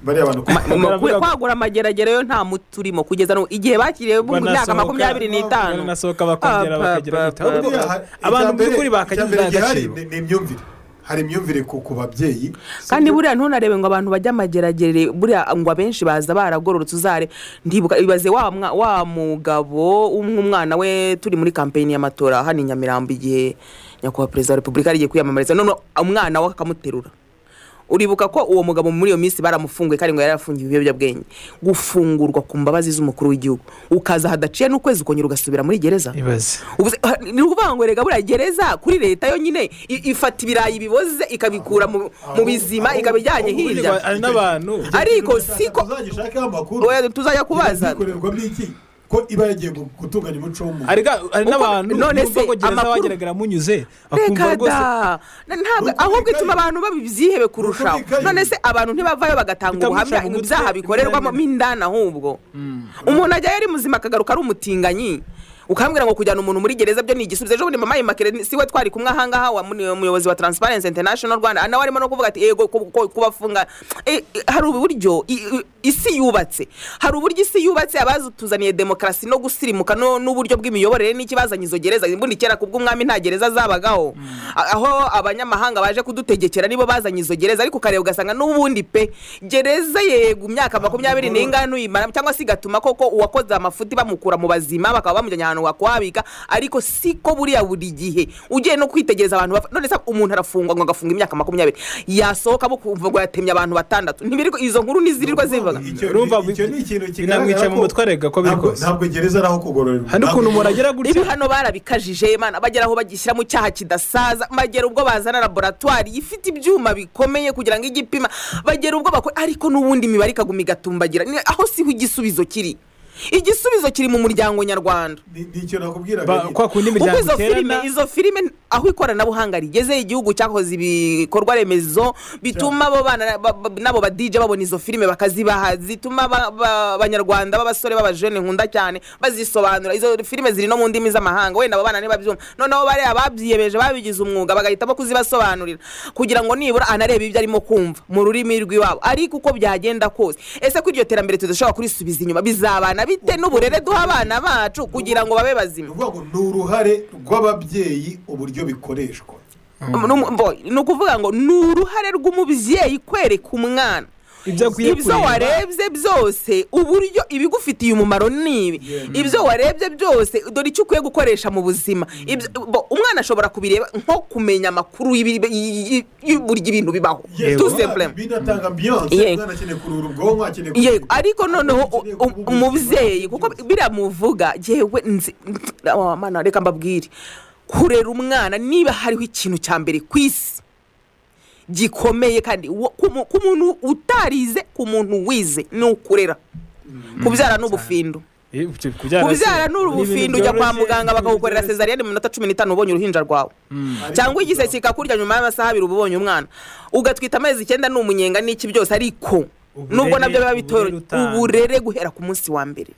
bariya bantu Ma- mu- mu- Baravuga- kwagura amageragere yo nta muti urimo kugeza n'ubu igihe bakiriye mu myaka Banasohoka- makumyabiri n'itanu baranasohoka bakongera Apa, bakagera apa, kwitaba. apa. Buriya ha- abantu icya mbere- by'ukuri bakagira icya mbere gihari indangagaciro. ni ni imyumvire hari imyumvire ku ku babyeyi kandi sibyo? buriya ntunarebe ngo abantu bajya amageragere buriya ngo abenshi baza baragororotse uzare ndibuka ibaze wa mwa- wa mugabo w'umwana we turi muri kampeyini y'amatora hano i nyamirambo igihe nyakubahwa perezida wa repubulika yari agiye kwiyamamariza none umwana we akamuterura uribuka ko uwo mugabo muri iyo minsi baramufunguye kandi ngo yari yarafungiwe ibiyobyabwenge gufungurwa ku mbabazi z'umukuru w'igihugu ukaza hadaciye n'ukwezi ukongera ugasubira muri gereza ibaze Ubuze- ha- ni ukuvuga ngo rega buriya gereza kuri leta yonyine i- ifata ibirayi biboze ikabikura mu mu bizima aho- ikabijyanye aho- hirya aho- hari n'abantu ariko Uzashaka- siko uzagishakaho amakuru Oya, tuzajya kubaza ikorerwamo iki ko iba yagiye gu- gutunganya umuco w'umuntu hari ga- hari Uko- n'abantu none nubwo se ngo gereza amakuru- wageragara munyuze akumva reka rwose da Na- ntabwo Nuko ahubwo bikaye. ituma abantu babyihebe kurushaho bikaye. none se abantu ntibavayo bagatanga Bitamuca ubuhamya mu gutwi, ibyaha bikorerwamo bigaragara. mindana ahubwo umuntu ajyayo ari muzima akagaruka ari umutinganyi ukambwira ngo kujyana umuntu muri gereza byo ni igisubizo ejo bundi mama yimakire si we twari kumwe ahangaha wa muni- umuyobozi wa transparency international rwanda nawe arimo no kuvuga ati yego ku- ku- kubafunga Eh, eh, hari uburyo i- i- isi yubatse hari uburyo isi yubatse abazituzaniye demokarasi no gusirimuka no- n'uburyo bw'imiyoborere n'ikibazanye izo gereza imbundi kera kubw'umwami nta gereza zabagaho A- aho abanyamahanga baje kudutegekera nibo bazanye izo gereza ariko ukareba ugasanga n'ubundi pe gereza yego imyaka makumyabiri n'ingano uyimara cyangwa se igatuma koko uwakoze amafuti bamukura mu bazima bakaba bamujyanye ahantu wakuhabika ariko siko buriya buri gihe ugiye no kwitegereza abantu bapfa- none se umuntu arafungwa ngo agafunga imyaka makumyabiri yasohoka kumva ngo yatemye abantu batandatu ntibiri izo nkuru ntizirirwa zivuga Icyo- Urumva icyo ni ikintu binamwica kigaragara mu ko- mutwe arega ko biri ntabwo- kose. ntabwo gereza ari aho kugororerwa hari Ntabwo ukuntu umuntu agira ibi gutya hano barabikajije mana bagera aho bagishyira mu cyaha kidasaza bagera ubwo bazana laboratwari ifite ibyuma bikomeye kugira ngo ijye ipima bagera ubwo bakora ariko n'ubundi imibare ikaguma igatumbagira Ni- aho siho igisubizo kiri igisubizo kiri mu muryango nyarwanda ni ni icyo nakubwiraga Ba- nyine. kwa kundi uko imiryango izo filime iterana izo filime aho ikoranabuhanga rigeze igihugu cyakoze ibikorwa remezo bituma abo bana ba- ba- n'abo badije babona izo filime bakazibaha zituma ba- ba- abanyarwanda b'abasore b'abajene nkunda cyane bazisobanura izo filime ziri no mu ndimi z'amahanga wenda abo bana ntibabyumva noneho bariya babyiyemeje babigize umwuga bagahitamo kuzibasobanurira kugira ngo nibura anarebe ibyo arimo kumva mu rurimi rw'iwabo ariko uko byagenda kose ese ko iryo terambere tudashobora kurisubiza inyuma bizabana bite n'uburere duha abana bacu kugira ngo babe ni bazima ukuvuga ngo ni uruhare rw'ababyeyi uburyo bikoreshwa Numu- mbo- ni ukuvuga ngo ni uruhare rw'umubyeyi kwereka umwana ibyo akwiye ibyo warebye byose uburyo ibigufitiye umumaro ni ibi ibyo warebye byose dore icyo ukwiye gukoresha mu buzima Ibyo- bo, umwana ashobora kubireba nko kumenya amakuru y'ibi- y- y- y'uburyo ibintu bibaho Yego. tu semplem binatanga ambiyanse Yego. umwana akeneye kuruhura ubwonko akeneye yego kuruhuka. ariko noneho u- Akeneye u- kuruhuka. umubyeyi kuko biramuvuga yewe nzi oh, mana reka mbabwire kurera umwana niba hariho ikintu cya mbere ku isi gikomeye kandi wo- ku mu- ku muntu utarize ku muntu wize ni ukurera kubyara ni ubufindo kubyara ni ubufindo ujya kwa muganga bakagukorera sezariyani mu minota cumi n'itanu ubonye uruhinja rwawe Ariko cyangwa igisebe kikakurya nyuma y'amasaha abiri uba ubonye umwana ugatwita amezi icyenda ni umunyenga n'iki byose ariko Uburere- nubwo nabyo biba uburere bitoroshye utanga. uburere guhera ku munsi wa mbere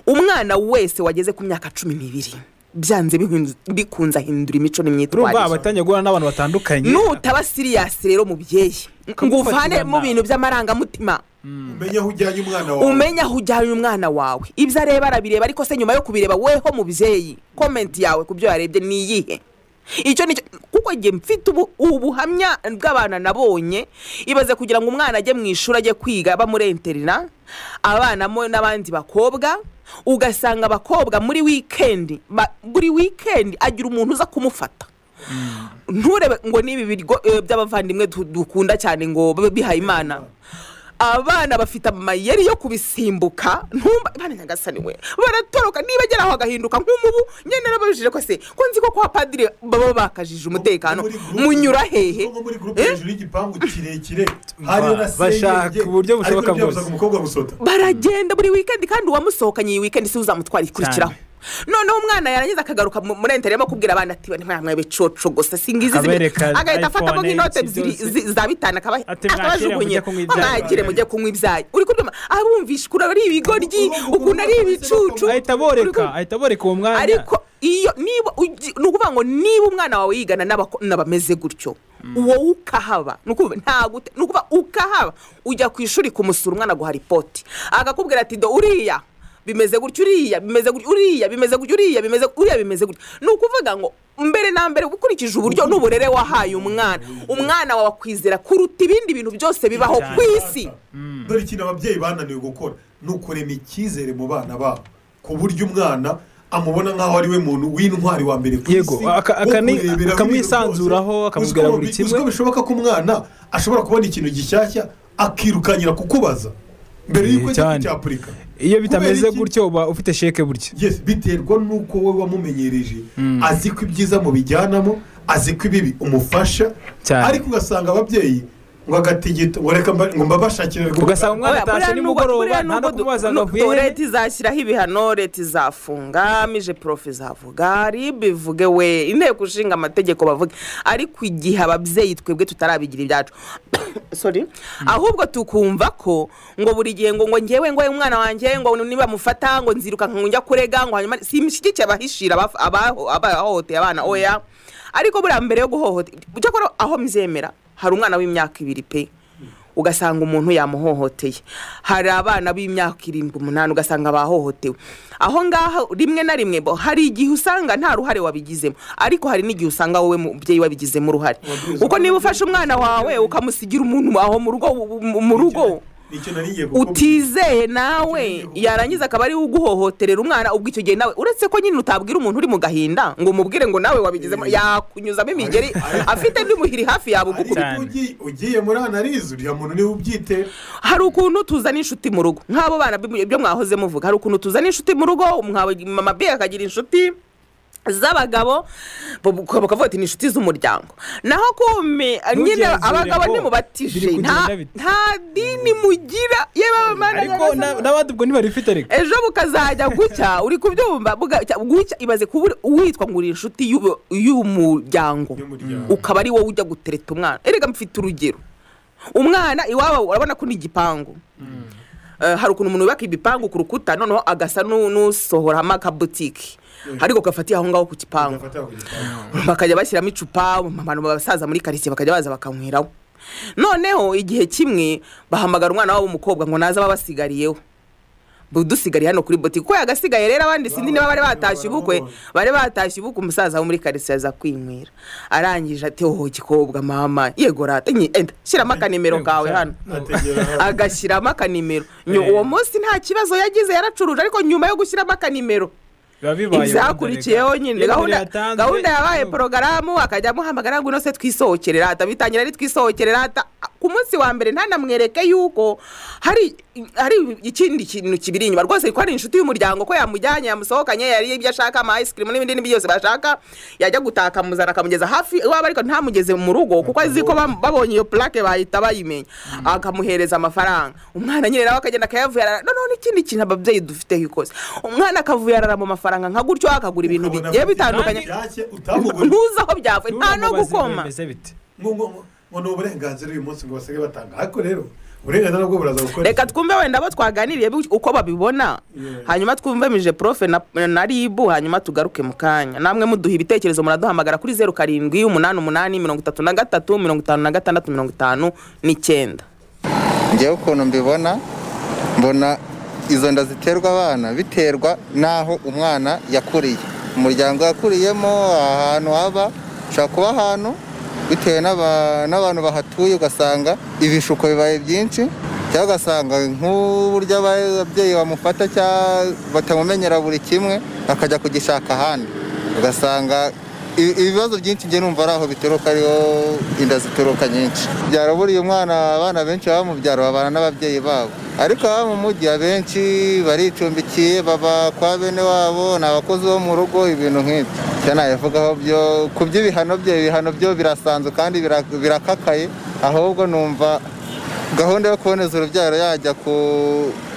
umwana wese wageze ku myaka cumi n'ibiri byanze bihindu- bikunze ahindura imico urumva n'imyitwarire abatangiye guhura n'abantu batandukanye nutaba siriyasi rero mubyeyi ngo uvane mu Ukamufatirana. bintu by'amarangamutima umenye aho ujyanye umwana wawe umenye aho ujyanye umwana wawe ibyo areba arabireba ariko se nyuma yo kubireba weho mubyeyi komenti yawe ku byo yarebye ni iyihe icyo ni cyo kuko njye mfite ubu- ubuhamya bw'abana nabonye ibaze kugira ngo umwana ajye mu ishuri ajye kwiga bamurenterera abana mo n'abandi bakobwa ugasanga abakobwa muri wikendi ba- buri wikendi agira umuntu uza kumufata nturebe ngo n'ibi biryo eh, by'abavandimwe du- dukunda cyane ngo babe bihaye imana abana bafite amayeri yo kubisimbuka ntumba abana nyagasani we baratoroka niba agera aho agahinduka nk'umubu nyine nababajije ko se ko nzi ko kwa padiri baba bakajije umutekano Muri groupe- munyura hehe nko muri gurupe hejuru y'igipangu kirekire hariyo na bashaka senyenge, uburyo bushoboka ariko ntibyabuza bwose. ngo umukobwa gusota baragenda buri wikendi kandi uwamusohokanye iyi wikendi si uzamutwara ikurikiraho noneho umwana yarangiza akagaruka mu- muri enterinete arimo akubwira abana ati "Bane mwana becoco gusa singizi ibintu." Akabereka agahita afatamo iPhone, nk'inote si ebyiri byose. zi- za bitanu akaba- Ati, "Mwakire mujye akabajugunye kunywa "Oh, ibyayi." mwagire mujye kunywa ibyayi uri kubyuma abumvisha ukuntu ari ibigoryi Ubu- ukuntu ari ubu- ibicucu ahita Uri kumva? boreka ahita boreka uwo mwanya ariko iyo niba ugi- ni ukuvuga ngo niba umwana wawe yigana n'abako- n'abameze gutyo wowe ukahaba ni ukuvuga nta gute ni ukuvuga ukahaba ujya ku ishuri kumusura umwana guha ripoti agakubwira ati do uriya bimeze gutya uriya bimeze gutya uriya bimeze gutya uriya bimeze uriya bimeze gutya ni ukuvuga ngo mbere na mbere ukurikije uburyo n'uburere wahaye umwana umwana wawe akwizera kuruta ibindi bintu byose bibaho ku isi dore ikintu ababyeyi bananiwe gukora ni ukurema icyizere mu bana babo ku buryo umwana amubona nk'aho ari we muntu w'intwari wa mbere ku Yego, aka- wo akani- kureberaho akamwisanzuraho, ibintu byose. akamubwira Uzi ko buri bi- kimwe. uzi ko bishoboka ko umwana ashobora kubona ikintu gishyashya akirukankira kukubaza mbere Eh, y'uko ajya cyane. kucyapurika iyo bitameze Kubera iki? gutyo uba ufite sheke burya Yes, biterwa n'uko we wamumenyereje azi ko ibyiza mubijyanamo azi ko ibibi umufasha Cyane. ariko ugasanga ababyeyi ngo agatigita ngo reka mba- ngo mbabashakire rwose. ugasanga umwana Oya, buriya atashye nubwo- nimugoroba nta buriya no nubwo du- kumubaza ngo nu- avuye tu- he leta izashyiraho ibihano leta izafunga mije profe izavuga ribe ivuge we inteko ishinga amategeko bavuge ariko igihe ababyeyi twebwe tutarabigira ibyacu Sorry. ahubwo tukumva ko ngo buri gihe ngo ngo ngewe ngo umwana wanjye ngo nibamufata ngo nziruka ngo njya kurega ngo hanyuma simushyigikiye abahishira abaho- abaho- abahohoteye abana oya ariko buriya mbere yo guhohotera cyakora aho mbyemera hari umwana w'imyaka ibiri pe ugasanga umuntu yamuhohoteye hari abana b'imyaka irindwi umunani ugasanga bahohotewe aho ngaho rimwe na rimwe bo hari igihe usanga nta ruhare wabigizemo ariko hari n'igihe usanga wowe mubyeyi wabigizemo uruhare Wabwirizwa kuko niba ufashe umwana wawe ukamusigira umuntu aho mu rugo mu rugo nicyo nari ngiye kukubaza. utizeye nawe yarangiza akaba ariwe uguhohoterera umwana ubwo icyo gihe nawe uretse ko nyine utabwira umuntu uri mu gahinda ngo umubwire ngo nawe wabigizemo yakunyuzamo imigeri afite undi muhiri hafi yawe ariko Cyane. ugi- ugiye muri analize uriya muntu niwe ubyite hari ukuntu tuzana inshuti mu rugo nk'abo bana bi- ibyo mwahoze muvuga hari ukuntu tuzana inshuti mu rugo mwaba- mama biye akagira inshuti z'abagabo bu- bu- bakavuga ati ni inshuti z'umuryango naho kume nyine Ntugenzure ngo abagabo biri ntimubatije kugenda nta- bite. nta dini mugira yewe abamana ariko na- n'abandi ubwo ntibarifite ariko ejo bukazajya gucya uri kubyumva buga- gucya imaze kuba witwa ngo uri inshuti y'ubu- y'umuryango Y'umuryango. ukaba ari wowe ujya gutereta umwana erega mfite urugero umwana iwabo urabona ko ni igipangu Eh, hari ukuntu umuntu yubaka ibipangu ku rukuta noneho agasa nu- n'usohoramo akabutike ariko gafatiye aho ngaho ku gipangu Gafata ku gipangu. bakajya bashyiramo icupa abantu basaza muri karitsiye bakajya baza bakanyweraho noneho igihe kimwe bahamagara umwana wabo w'umukobwa ngo naze ababasigariyeho dusigariye hano kuri botike ko yagasigaye rero abandi sindi niba bari batashye ubukwe bari batashye ubukwe umusaza wo muri karitsiye aza kwinywera arangije ati oho gikobwa mama yego rata nye, enda shyiramo akanimero kawe hano ategera hano. agashyiramo akanimero Nyu- uwo munsi nta kibazo yagize yaracuruje ariko nyuma yo gushyiramo akanimero biba bibaye ibyakurikiyeho nyine gahunda gahunda yabaye porogaramu akajya amuhamagara ngo inose twisohokere rata bitangira ari twisohokere rata ku munsi wa mbere ntanamwereke yuko hari hari ikindi kintu kibiri inyuma rwose ko ari inshuti y'umuryango ko yamujyanye yamusohokanye yariye ibyo ashaka ama ice cream n'ibindi n'ibyo byose bashaka yajya gutaka akamuzana akamugeza hafi iwabo ariko ntamugeze mu rugo kuko azi ko bam- babonye iyo plaque bahita bayimenya akamuhereza amafaranga umwana nyine nawe akagenda akayavuyarara noneho n'ikindi kintu ababyeyi dufiteho ikoze umwana akavuyarara mu mafaranga nka gutyo akagura ibintu Ukabona bigiye bafite bitandukanye byake utamubona. ntuzi aho byavuye nta no gukoma Ngo- ngo- ngo ni uburenganzira uyu munsi ngo basigaye batanga ariko rero uburenganzira nabwo buraza gukora reka twumve wenda abo twaganiriye bi- uko babibona Yeah. hanyuma twumve mije profe na, na ribu hanyuma tugaruke mu kanya namwe muduha ibitekerezo muraduhamagara kuri zeru karindwi umunani umunani mirongo itatu na gatatu mirongo itanu na gatandatu mirongo itanu n'icyenda ngewe ukuntu mbibona mbona izo nda ziterwa abana biterwa n'aho umwana yakuriye umuryango yakuriyemo ahantu haba ushobora kuba ahantu bitewe n'aba- n'abantu bahatuye ugasanga ibishuko bibaye byinshi cyangwa ugasanga nk'uburyo aba- ababyeyi bamufata cyangwa batamumenyera buri kimwe akajya kugishaka ahandi ugasanga Ibi- ibibazo byinshi njye numva ari aho bituruka ariho inda zituruka nyinshi byaro buriya umwana abana benshi baba mu byaro babana n'ababyeyi babo ariko ababa mu mujyi abenshi baricumbikiye baba kwa bene wabo ni abakozi bo mu rugo ibintu nk'ibyo icyo nabivugaho byo ku by'ibihano bye ibihano byo birasanzwe kandi bira- birakakaye ahubwo numva gahunda yo kuboneza urubyaro yajya ku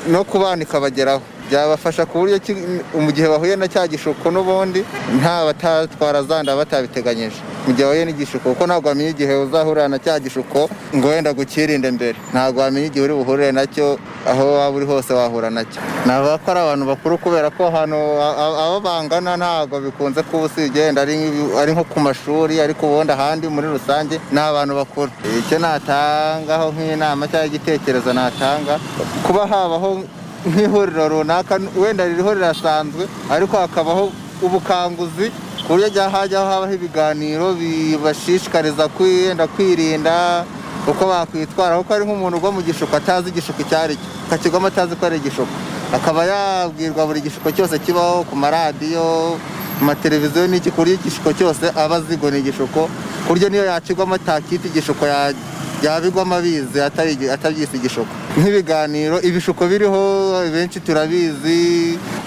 no ku bana ikabageraho byabafasha ku buryo ki- mu gihe bahuye na cya gishuko n'ubundi nta batatwara za nda batabiteganyije mu gihe wahuye n'igishuko kuko ntabwo wamenya igihe uzahurira na cya gishuko ngo wenda gukirinde mbere ntabwo wamenya igihe uri buhure nacyo aho waba uri hose wahura nacyo navuga ko ari abantu bakuru kubera ko ahantu a- a- abo bangana ntabwo bikunze kuba usibye wenda ari nk'ibi- ari nko ku mashuri ariko ubundi ahandi muri rusange ni abantu bakuru icyo natangaho nk'inama cyangwa igitekerezo natanga kuba habaho nk'ihuriro runaka wenda iri huriro risanzwe ariko hakabaho ubukanguzi ku buryo ajya hajyaho habaho ibiganiro bibashishikariza kwiyenda kwirinda uko bakwitwara kuko ari nk'umuntu ugwa mu gishuko atazi igishuko icyo ari cyo akakigwamo atazi ko ari igishuko akaba yabwirwa buri gishuko cyose kibaho ku maradiyo ku mateleviziyo n'iki ku buryo igishuko cyose aba azi ngo ni igishuko ku buryo niyo yakigwamo atakita igishuko ya- yabigwamo abizi atari- atabyise igishuko nk'ibiganiro ibishuko biriho benshi turabizi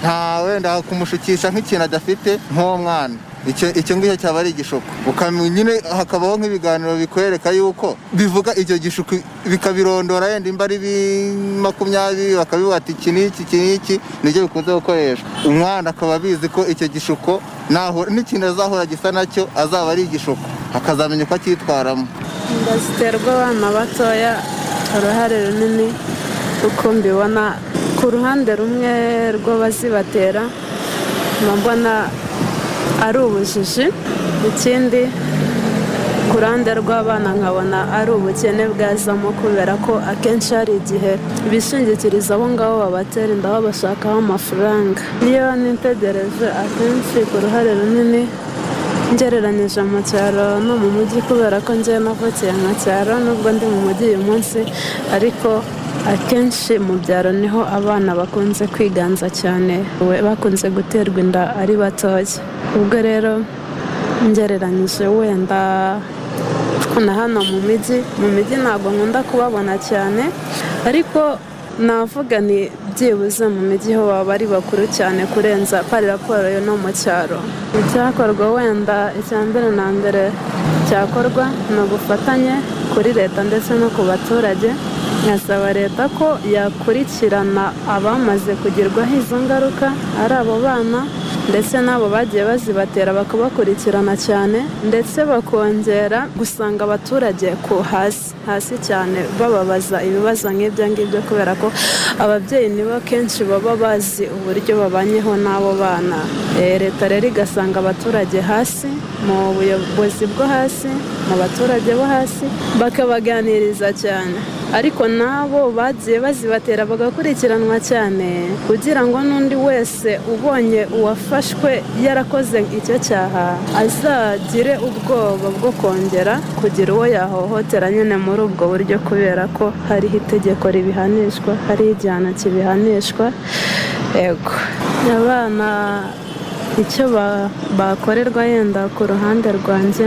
nta wenda kumushukisha nk'ikintu adafite nk'uwo mwana icyo icyo ngicyo cyaba ari igishuko ukamenya nyine hakabaho nk'ibiganiro bikwereka yuko bivuga icyo gishuko bikabirondora yenda imba ari bi- makumyabiri bakabivuga ati iki n'iki iki n'iki nibyo bikunze gukoreshwa umwana akaba abizi ko icyo gishuko naho n'ikintu azahora gisa nacyo azaba ari igishuko akazamenya uko acyitwaramo inda ziterwa abana batoya uruhare runini uko mbibona ku ruhande rumwe rw'abazibatera mba mbona ari ubujiji ikindi ku ruhande rw'abana nkabona ari ubukene bwazamo kubera ko akenshi hari igihe bishingikiriza aho ngaho babatera inda aho bashakaho amafaranga niyo nitegereje akenshi ku ruhare runini ngereranyije mu cyaro no mu mujyi kubera ko ngewe navukiye mu cyaro nubwo ndi mu mujyi uyu munsi ariko akenshi mu byaro niho abana bakunze kwiganza cyane we bakunze guterwa inda ari batoya ubwo rero ngereranyije wenda na hano mu mijyi mu mijyi ntabwo nkunda kubabona cyane ariko navuga ni byibuze mu mijyi ho baba ari bakuru cyane kurenza pari raporo yo no mu cyaro icyakorwa wenda icya mbere na mbere cyakorwa ni ubufatanye kuri leta ndetse no ku baturage nkasaba leta ko yakurikirana abamaze kugerwaho izo ngaruka ari abo bana ndetse n'abo bagiye bazibatera bakabakurikirana cyane ndetse bakongera gusanga abaturage ku hasi hasi cyane bababaza ibibazo nk'ibyo ngibyo kubera ko ababyeyi nibo kenshi baba bazi uburyo babanyeho n'abo bana Eh, leta rero igasanga abaturage hasi mu buyobozi bwo hasi mu baturage bo hasi bakabaganiriza cyane ariko nabo bagiye bazibatera bagakurikiranwa cyane kugira ngo n'undi wese ubonye uwafashwe yarakoze icyo cyaha azagire ubwoba bwo kongera kugira uwo yahohotera nyine muri ubwo buryo kubera ko hariho itegeko ribihanishwa hariho igihano kibihanishwa yego abana icyo ba- bakorerwa yenda ku ruhande rwanjye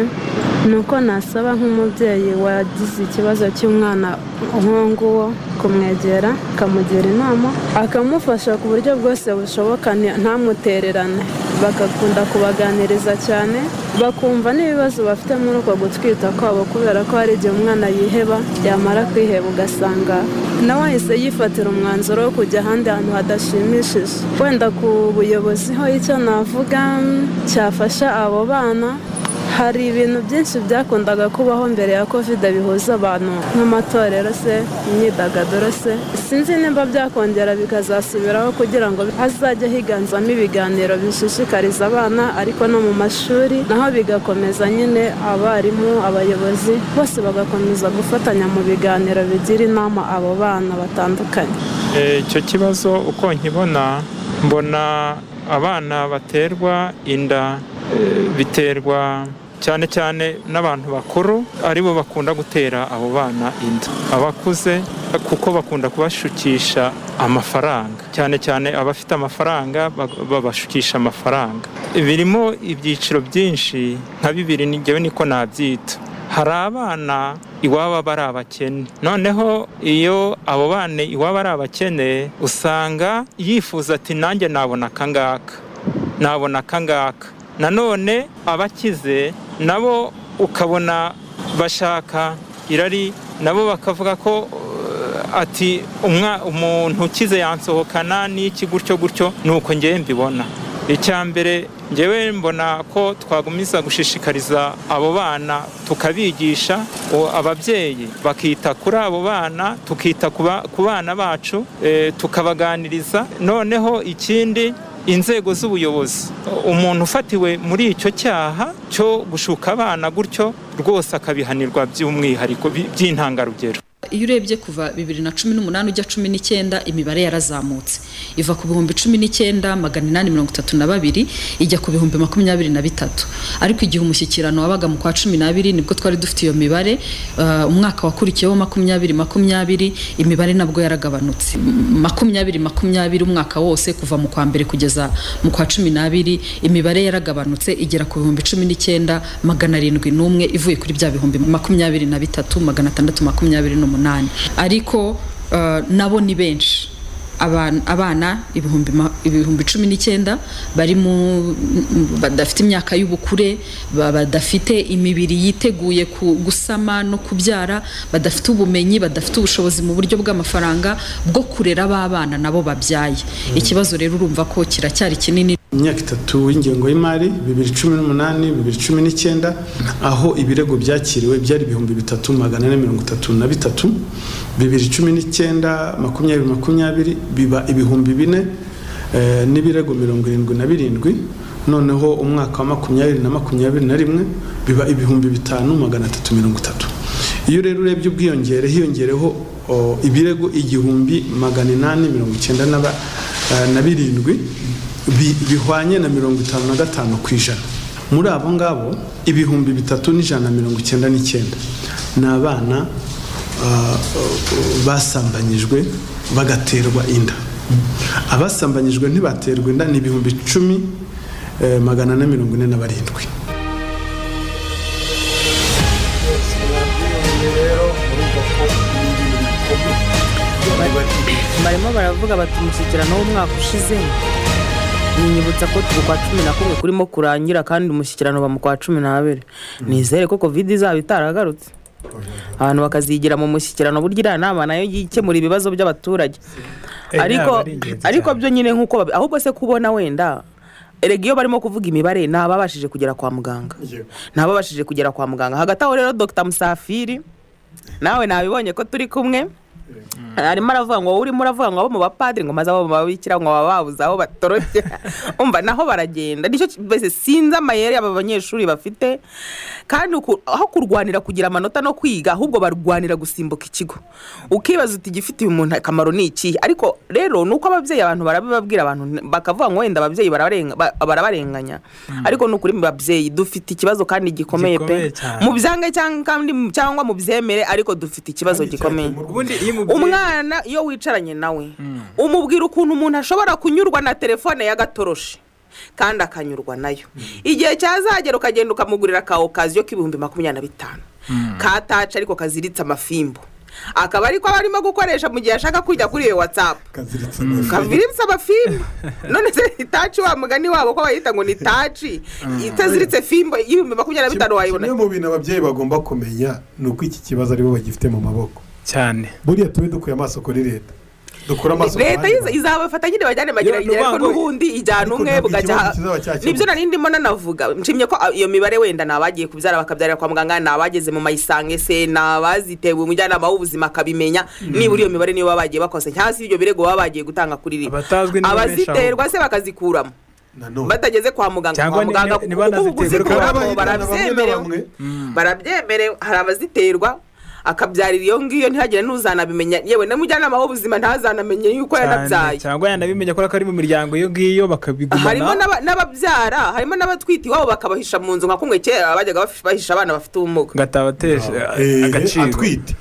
ni uko nasaba nk'umubyeyi wagize ikibazo cy'umwana nk'uwo nguwo kumwegera akamugira inama akamufasha ku buryo bwose bushoboka ni- ntamutererane bagakunda kubaganiriza cyane bakumva n'ibibazo bafite muri uko gutwita kwabo kubera ko hari igihe umwana yiheba yamara kwiheba ugasanga nawe ahise yifatira umwanzuro wo kujya ahandi hantu hadashimishije wenda ku buyobozi ho icyo navuga mm, cyafasha abo bana hari ibintu byinshi byakundaga kubaho mbere ya kovide bihuza abantu nk'amatorero se imyidagaduro se sinzi nimba byakongera bikazasubiraho kugira ngo hazajye higanzamo ibiganiro bishishikariza abana ariko no mu mashuri naho bigakomeza nyine abarimu abayobozi bose bagakomeza gufatanya mu biganiro bigira inama abo bana batandukanye Eh, icyo kibazo uko nkibona mbona abana baterwa inda eh, biterwa cyane cyane n'abantu bakuru aribo bakunda gutera abo bana inda abakuze kuko bakunda kubashukisha amafaranga cyane cyane abafite amafaranga ba- babashukisha amafaranga birimo ibyiciro byinshi nka bibiri ni- njyewe niko nabyita hari abana iwabo aba ari abakene noneho iyo abo bana iwabo ari abakene usanga yifuza ati nanjye nabona akangaka nabona akangaka nanone abakize nabo ukabona bashaka irari nabo bakavuga ko eh, ati umwa- umuntu ukize yansohokana n'iki gutyo gutyo ni uko ngewe mbibona icya mbere ngewe mbona ko twagumiza gushishikariza abo bana tukabigisha o- ababyeyi bakita kuri abo bana tukita ku ba- ku bana bacu eh, tukabaganiriza noneho ikindi inzego z'ubuyobozi umuntu ufatiwe muri icyo cyaha cyo gushuka abana gutyo rwose akabihanirwa by'umwihariko bi- by'intangarugero iyo urebye kuva bibiri na cumi n'umunani ujya cumi n'icyenda imibare yarazamutse iva ku bihumbi cumi n'icyenda magana inani mirongo itatu na babiri ijya ku bihumbi makumyabiri na bitatu ariko igihe umushyikirano wabaga mu kwa cumi n'abiri nibwo twari dufite iyo mibare uh, umwaka wakurikiyeho makumyabiri makumyabiri imibare nabwo yaragabanutse M- makumyabiri makumyabiri umwaka wose kuva mu kwa mbere kugeza mu kwa cumi n'abiri imibare yaragabanutse igera ku bihumbi cumi n'icyenda magana arindwi n'umwe ivuye kuri bya bihumbi makumyabiri na bitatu magana atandatu makumyabiri n'umunani ariko eh, nabo ni benshi aban- abana ibihumbi ma- ibihumbi cumi n'icyenda bari mu badafite imyaka y'ubukure ba- badafite imibiri yiteguye ku- gusama no kubyara badafite ubumenyi badafite ubushobozi mu buryo bw'amafaranga bwo kurera abana nabo babyaye ikibazo rero urumva ko kiracyari kinini imyaka itatu y'ingengo y'imari bibiri cumi n'umunani bibiri cumi n'icyenda aho ibirego byakiriwe byari ibihumbi bitatu magana ane mirongo itatu na bitatu bibiri cumi n'icyenda makumyabiri makumyabiri biba ibihumbi bine eh, n'ibirego mirongo irindwi na birindwi noneho umwaka wa makumyabiri na makumyabiri na rimwe biba ibihumbi bitanu magana atatu mirongo itatu iyo rero urebye ubwiyongere hiyongereho o, ibirego igihumbi magana inani mirongo icyenda na ba- eh, na birindwi bi- bihwanye na mirongo itanu na gatanu ku ijana muri abo ngabo ibihumbi bitatu n'ijana na mirongo icyenda n'icyenda ni abana ah, basambanyijwe bagaterwa inda abasambanyijwe ntibaterwa inda ni ibihumbi icumi eh, magana ane mirongo ine na barindwi barimo baravuga bati umushyikirano w'umwaka ushize ninyibutsa ko turi kwa cumi na kumwe kurimo kurangira kandi umushyikirano ba mu kwa cumi n'abiri nizere ko kovide izaba itaragarutse abantu bakazigira mu mushyikirano burya iriya nama nayo yikemura ibibazo by'abaturage inama ariko ari ingenzi ariko cyane. byo nyine nk'uko babi- ahubwo se kubona wenda erega iyo barimo kuvuga imibare ni ababashije kugera kwa muganga ni ababashije kugera kwa muganga hagati aho rero dr musafiri nawe nabibonye ko turi kumwe arimo aravuga ngo wowe urimo uravuga ngo abo mu bapadiri ngo maze abo mu babikira ngo baba babuze aho batorokye umva naho baragenda nicyo ki- mbese sinzi amayeri aba banyeshuri bafite kandi uku- aho kurwanira kugira amanota no kwiga ahubwo barwanira gusimbuka ikigo ukibaza uti igifitiye umuntu akamaro ni ikihe ariko rero ni uko ababyeyi abantu barabibabwira abantu n- bakavuga ngo wenda ababyeyi barabarenga- ba- barabarenganya ariko ni ukuri mu babyeyi dufite ikibazo kandi gikomeye Gikomeye pe cyane. mu byange cyangwa kandi cyangwa mu byemere ariko dufite ikibazo gikomeye ubundi iyo umubyeyi umwana iyo wicaranye nawe umubwira ukuntu umuntu ashobora kunyurwa na telefone y'agatoroshi kandi akanyurwa nayo igihe cyazagera ukagenda ukamugurira ka okaziyo k'ibihumbi makumyabiri na bitanu ka taci ariko kaziritse amafimbo akaba ariko aba arimo gukoresha mu gihe ashaka kujya kuri iyo watsapu kaziritse amafi kaziritse amafimbo none se itaci wa mugani wabo ko bayita ngo ni taci itaziritse fimbo y'ibihumbi makumyabiri na bitanu wayibona kimwe mu bintu ababyeyi bagomba kumenya ni uko iki kibazo aribo bagifite mu maboko cyane buriya tube dukuye amaso kuri leta dukure amaso ku leta bandi yiza- bantu. izabafata nyine bajyane Yo, mageragereje ni ariko urwango- n'ubundi ijyana Ariko umwe ntabwo bugajya ikibazo aha- kizaba cyakemuka. nibyo nari ndimo nanavuga nshimye ko iyo mibare wenda ni abagiye kubyara bakabyarira kwa muganga ni abageze mu mayisange se ni abazitewe umujyanama w'ubuzima akabimenya nibura iyo mibare niyo baba bagiye bakoze cyangwa se ibyo birego baba bagiye gutanga kuri riba Abatazwi ni benshi ahubwo. abaziterwa se bakazikuramo nanone batageze kwa muganga Cyangwa kwa ni- muganga ni- ni kuko banaziterwa. kuzikuraho Hari abahitana bamwe na barabyemerewe bamwe. barabyemerewe hari abaziterwa akabyarira iyo ngiyo ntihagire n'uzanabimenya yewe n'umujyanama w'ubuzima ntazanamenye yuko cyane yanabyaye cyangwa yanabimenya ko ari mu miryango iyo ngiyo harimo bakabigumana n'aba- n'ababyara harimo n'abatwite iwabo bakabahisha mu nzu nka kumwe kera bajyaga baf- bahisha abana bafite ubumuga agatabateje Eh, agaciro atwite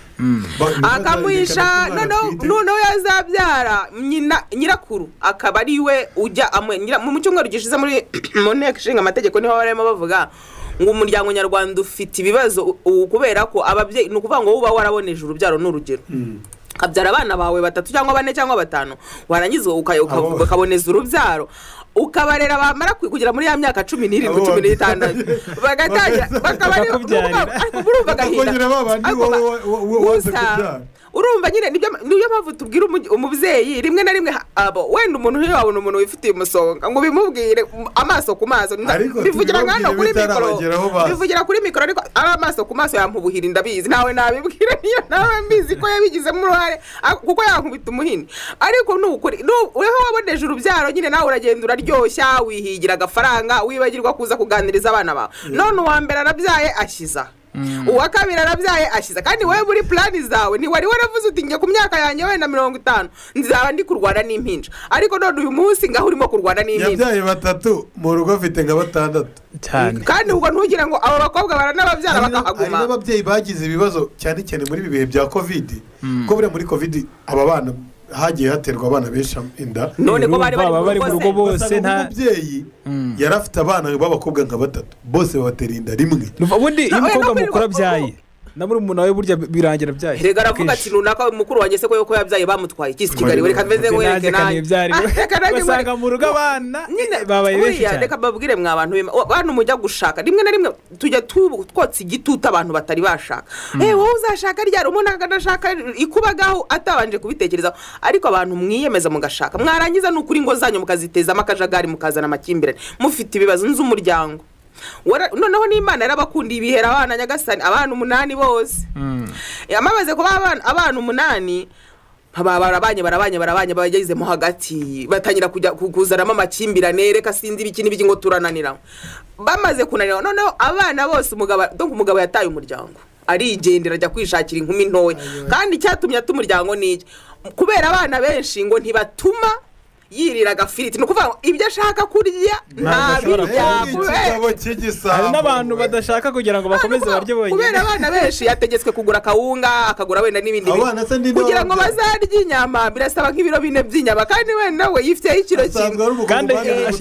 Ba- akamuhisha umwana noneho atwite. noneho yazabyara nyina nyirakuru akaba ari we ujya amwe nyira- mu cyumweru gishize muri mu nteko ishinga amategeko niho barimo bavuga ngo umuryango nyarwanda ufite ibibazo u- ubu kubera ko ababyeyi ni ukuvuga ngo uba waraboneje urubyaro ni urugero ukabyara abana bawe batatu cyangwa bane cyangwa batanu warangiza uka- uka- Abo- ukaboneza urubyaro ukabarera bamara ku- kugera muri ya myaka cumi n'irindwi Abo- cumi n'itandatu bagatangira bakaba ari Bakakubyarira. ariko murumva agahinda Bakongera ba bandi Ariko wowe ba- wa- wa- wa- waze gusa, kubyara. urumva nyine nibyo niyo mpamvu tubwira umugi- umubyeyi rimwe na rimwe ha- abo wenda umuntu ntiyabona umuntu wifitiye umusonga ngo bimubwire um, amaso ku maso Nda- Ariko bivugira nka hano kuri tubibabwire mikoro bitarabageraho bazi. bivugira kuri mikoro ariko ari amaso ku maso yampubuhira ndabizi nawe nabibwira niyo nawe mbizi ko yabigizemo uruhare a- kuko yankubita umuhini ariko nukuri weho waboneje urubyaro nyine nawe uragenda uraryoshya wihigira agafaranga wibagirwa kuza kuganiriza abana bawe none uwa mbere arabyaye ashyiza uwa kabiri arabyaye ashyize kandi wowe muri plani zawe ntiwari waravuze uti njye ku myaka yanjye wenda mirongo itanu nzaba ndi kurwana n'impinja ariko none uyu munsi ngaho urimo kurwana n'impinja yabyaye batatu mu rugo afite nka batandatu cyane kandi ubwo ntugire ngo abo bakobwa baranababyara Hari n'ab- hari bakahaguma n'ababyeyi bagize ibibazo cyane cyane muri ibi bihe bya kovidi ko buriya muri kovidi aba bana hagiye haterwa abana benshi inda none ko bari Baba bari bari mu mu rugo rugo se. bose Ugasanga nta nk'umubyeyi yari afite abana b'abakobwa nka batatu bose babatera inda rimwe ubundi iyo umukobwa Na- oya, ntabwo ari mukuru uko- abyaye na murumuna we burya birangira byaye reka aravuga ati runaka mukuru wanjye se ko yuko yabyaye bamutwaye ikisi kigali we reka meze ngo nanjye reke nanjye Reka nanjye ngo- basanga mu rugo abana nyine babaye benshi buriya cyane reka babwire mwa bantu be bantu mujya gushaka rimwe na rimwe tujya tu- twotsa igitutu abantu batari bashaka eh wowe uzashaka ryari umuntu akanashaka ikubagaho atabanje kubitekerezaho ariko abantu mwiyemeza mugashaka mwarangiza ni ukuri ngo zanyu mukazitezamo akajagari mukazana amakimbirane mufite ibibazo nz'umuryango Wara- noneho n'imana yarabakunda ibihera abana nyagasani abana umunani bose yamaze kuba abana- abana umunani baba barabanye barabanye barabanye bagezemo hagati batangira kujya ku- kuzanamo amakimbirane reka sinzi ibiki n'ibiki ngo turananira bamaze kunanira noneho abana bose umugabo donc umugabo yataye umuryango arigendera ajya kwishakira inkumi ntoya kandi icyatumye ata umuryango ni iki kubera abana benshi ngo ntibatuma yirira agafiriti ni ukuvuga ngo ibyo ashaka kurya ashobora Eh, kurya. ni ntabirya ikigabo cy'igisambo, hari n'abantu we. badashaka kugira ngo bakomeze barye kubera bonyine abana benshi yategetswe kugura akawunga akagura wenda n'ibindi bintu. Abana se ni kugira ngo n'ababyeyi. bazarye inyama birasaba nk'ibiro bine by'inyama kandi wenda we yifiteho ikiro Asanzwe kimwe ari ubugome kandi bwari buri gutwara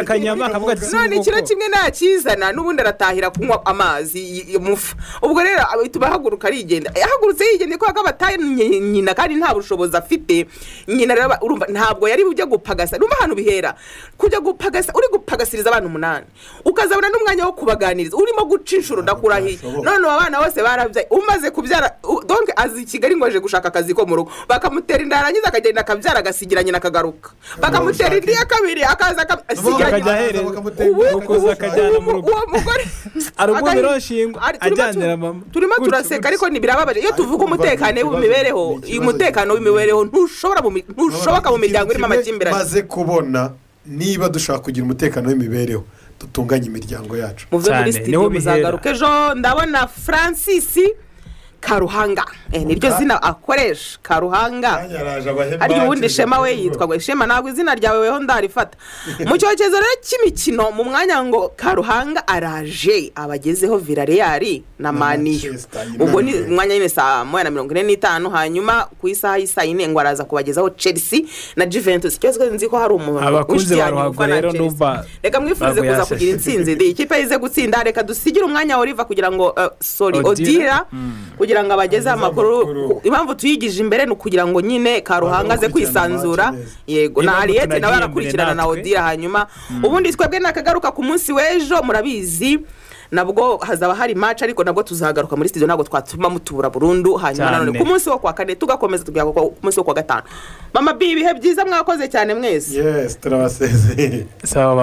agafiriti akanyama akavuga ati kakavuga si none ikiro ubwoko. kimwe ntakizana n'ubundi aratahira kunywa amazi y- y- mufa ubwo rero bituma ahaguruka arigenda yahagurutse yigenda kubera ko abatanye nyina kandi nta bushobozi afite nyina rero ba- urumva ntabwo yari bujye gupagasa numva ahantu bihera kujya gupagasa uri gupagasiriza abana umunani ukazabona n'umwanya wo kubaganiriza urimo guca inshuro ndakurahiye Ntabwo none ubu abana bose barabyaye umaze kubyara u- donc azi i kigali ngo aje gushaka akazi ko mu rugo bakamutera inda yarangiza akagenda akabyara agasigira nyina akagaruka bakamutera indi ya kabiri akaza akasigira akajya nyina ahereza bakamutera inda ukuza akajyana mu rugo uwo mugore arumvira Agahinda. shingwa Ari- turimo ajyanira tu- mama turimo Gutyo, turaseka gutyo. ariko ntibirababaje iyo tuvuga kumva umutekano ikibazo- w'imibereho ikibazo uyu umutekano gikomeye. w'imibereho ntushoboka mu mi- ntushoboka mu miryango irimo Kimwe amakimbirane maze kubona niba dushaka kugira umutekano w'imibereho dutunganye imiryango yacu muve Cyane, muri niho sitidiyo bihera. muzagaruka ejo ndabona francis karuhanga Eh, niryo zina akoresha karuhanga yaraje abahemba arya ubundi shema we yitwa ngo shema ntabwo izina ryawe weho ndarifata mu cyokezo rero cy'imikino mu mwanya ngo karuhanga araje abagezeho virareyari na maniyo Manchester United. ubwo ni umwanya nyine saa moya na mirongo ine n'itanu hanyuma ku isaha y'isaa yine ngo araza kubagezaho chelsea na juventus cyose nzi ko hari umuntu Abakunzi ushya ba ruhago ufana na rero Chelsea. numva reka mwifurize ntabwo kuza yashashe. kugira intsinzi ndi ikipe yize gutsinda reka dusigire umwanya wa riva kugira ngo eh, sorry Odira. odira kugira ngo abagezeho amakuru amakuru. impamvu tuyigije imbere ni ukugira ngo nyine karuhanga aze kwisanzura Bazamukurikirana neza. yego Niba na ariyete nawe tunagiye arakurikirana imbere na natwe. odira hanyuma ubundi twebwe nakagaruka ku munsi w'ejo murabizi nabwo hazaba hari maci ariko nabwo tuzagaruka muri studio ntabwo twatuma mutura burundu hanyuma Cyane. nanone ku munsi wo kwa kane tugakomeza tugaruka ku munsi wo kwa gatanu mama bi ibihe byiza mwakoze cyane mwese yesi turabasezeye sawa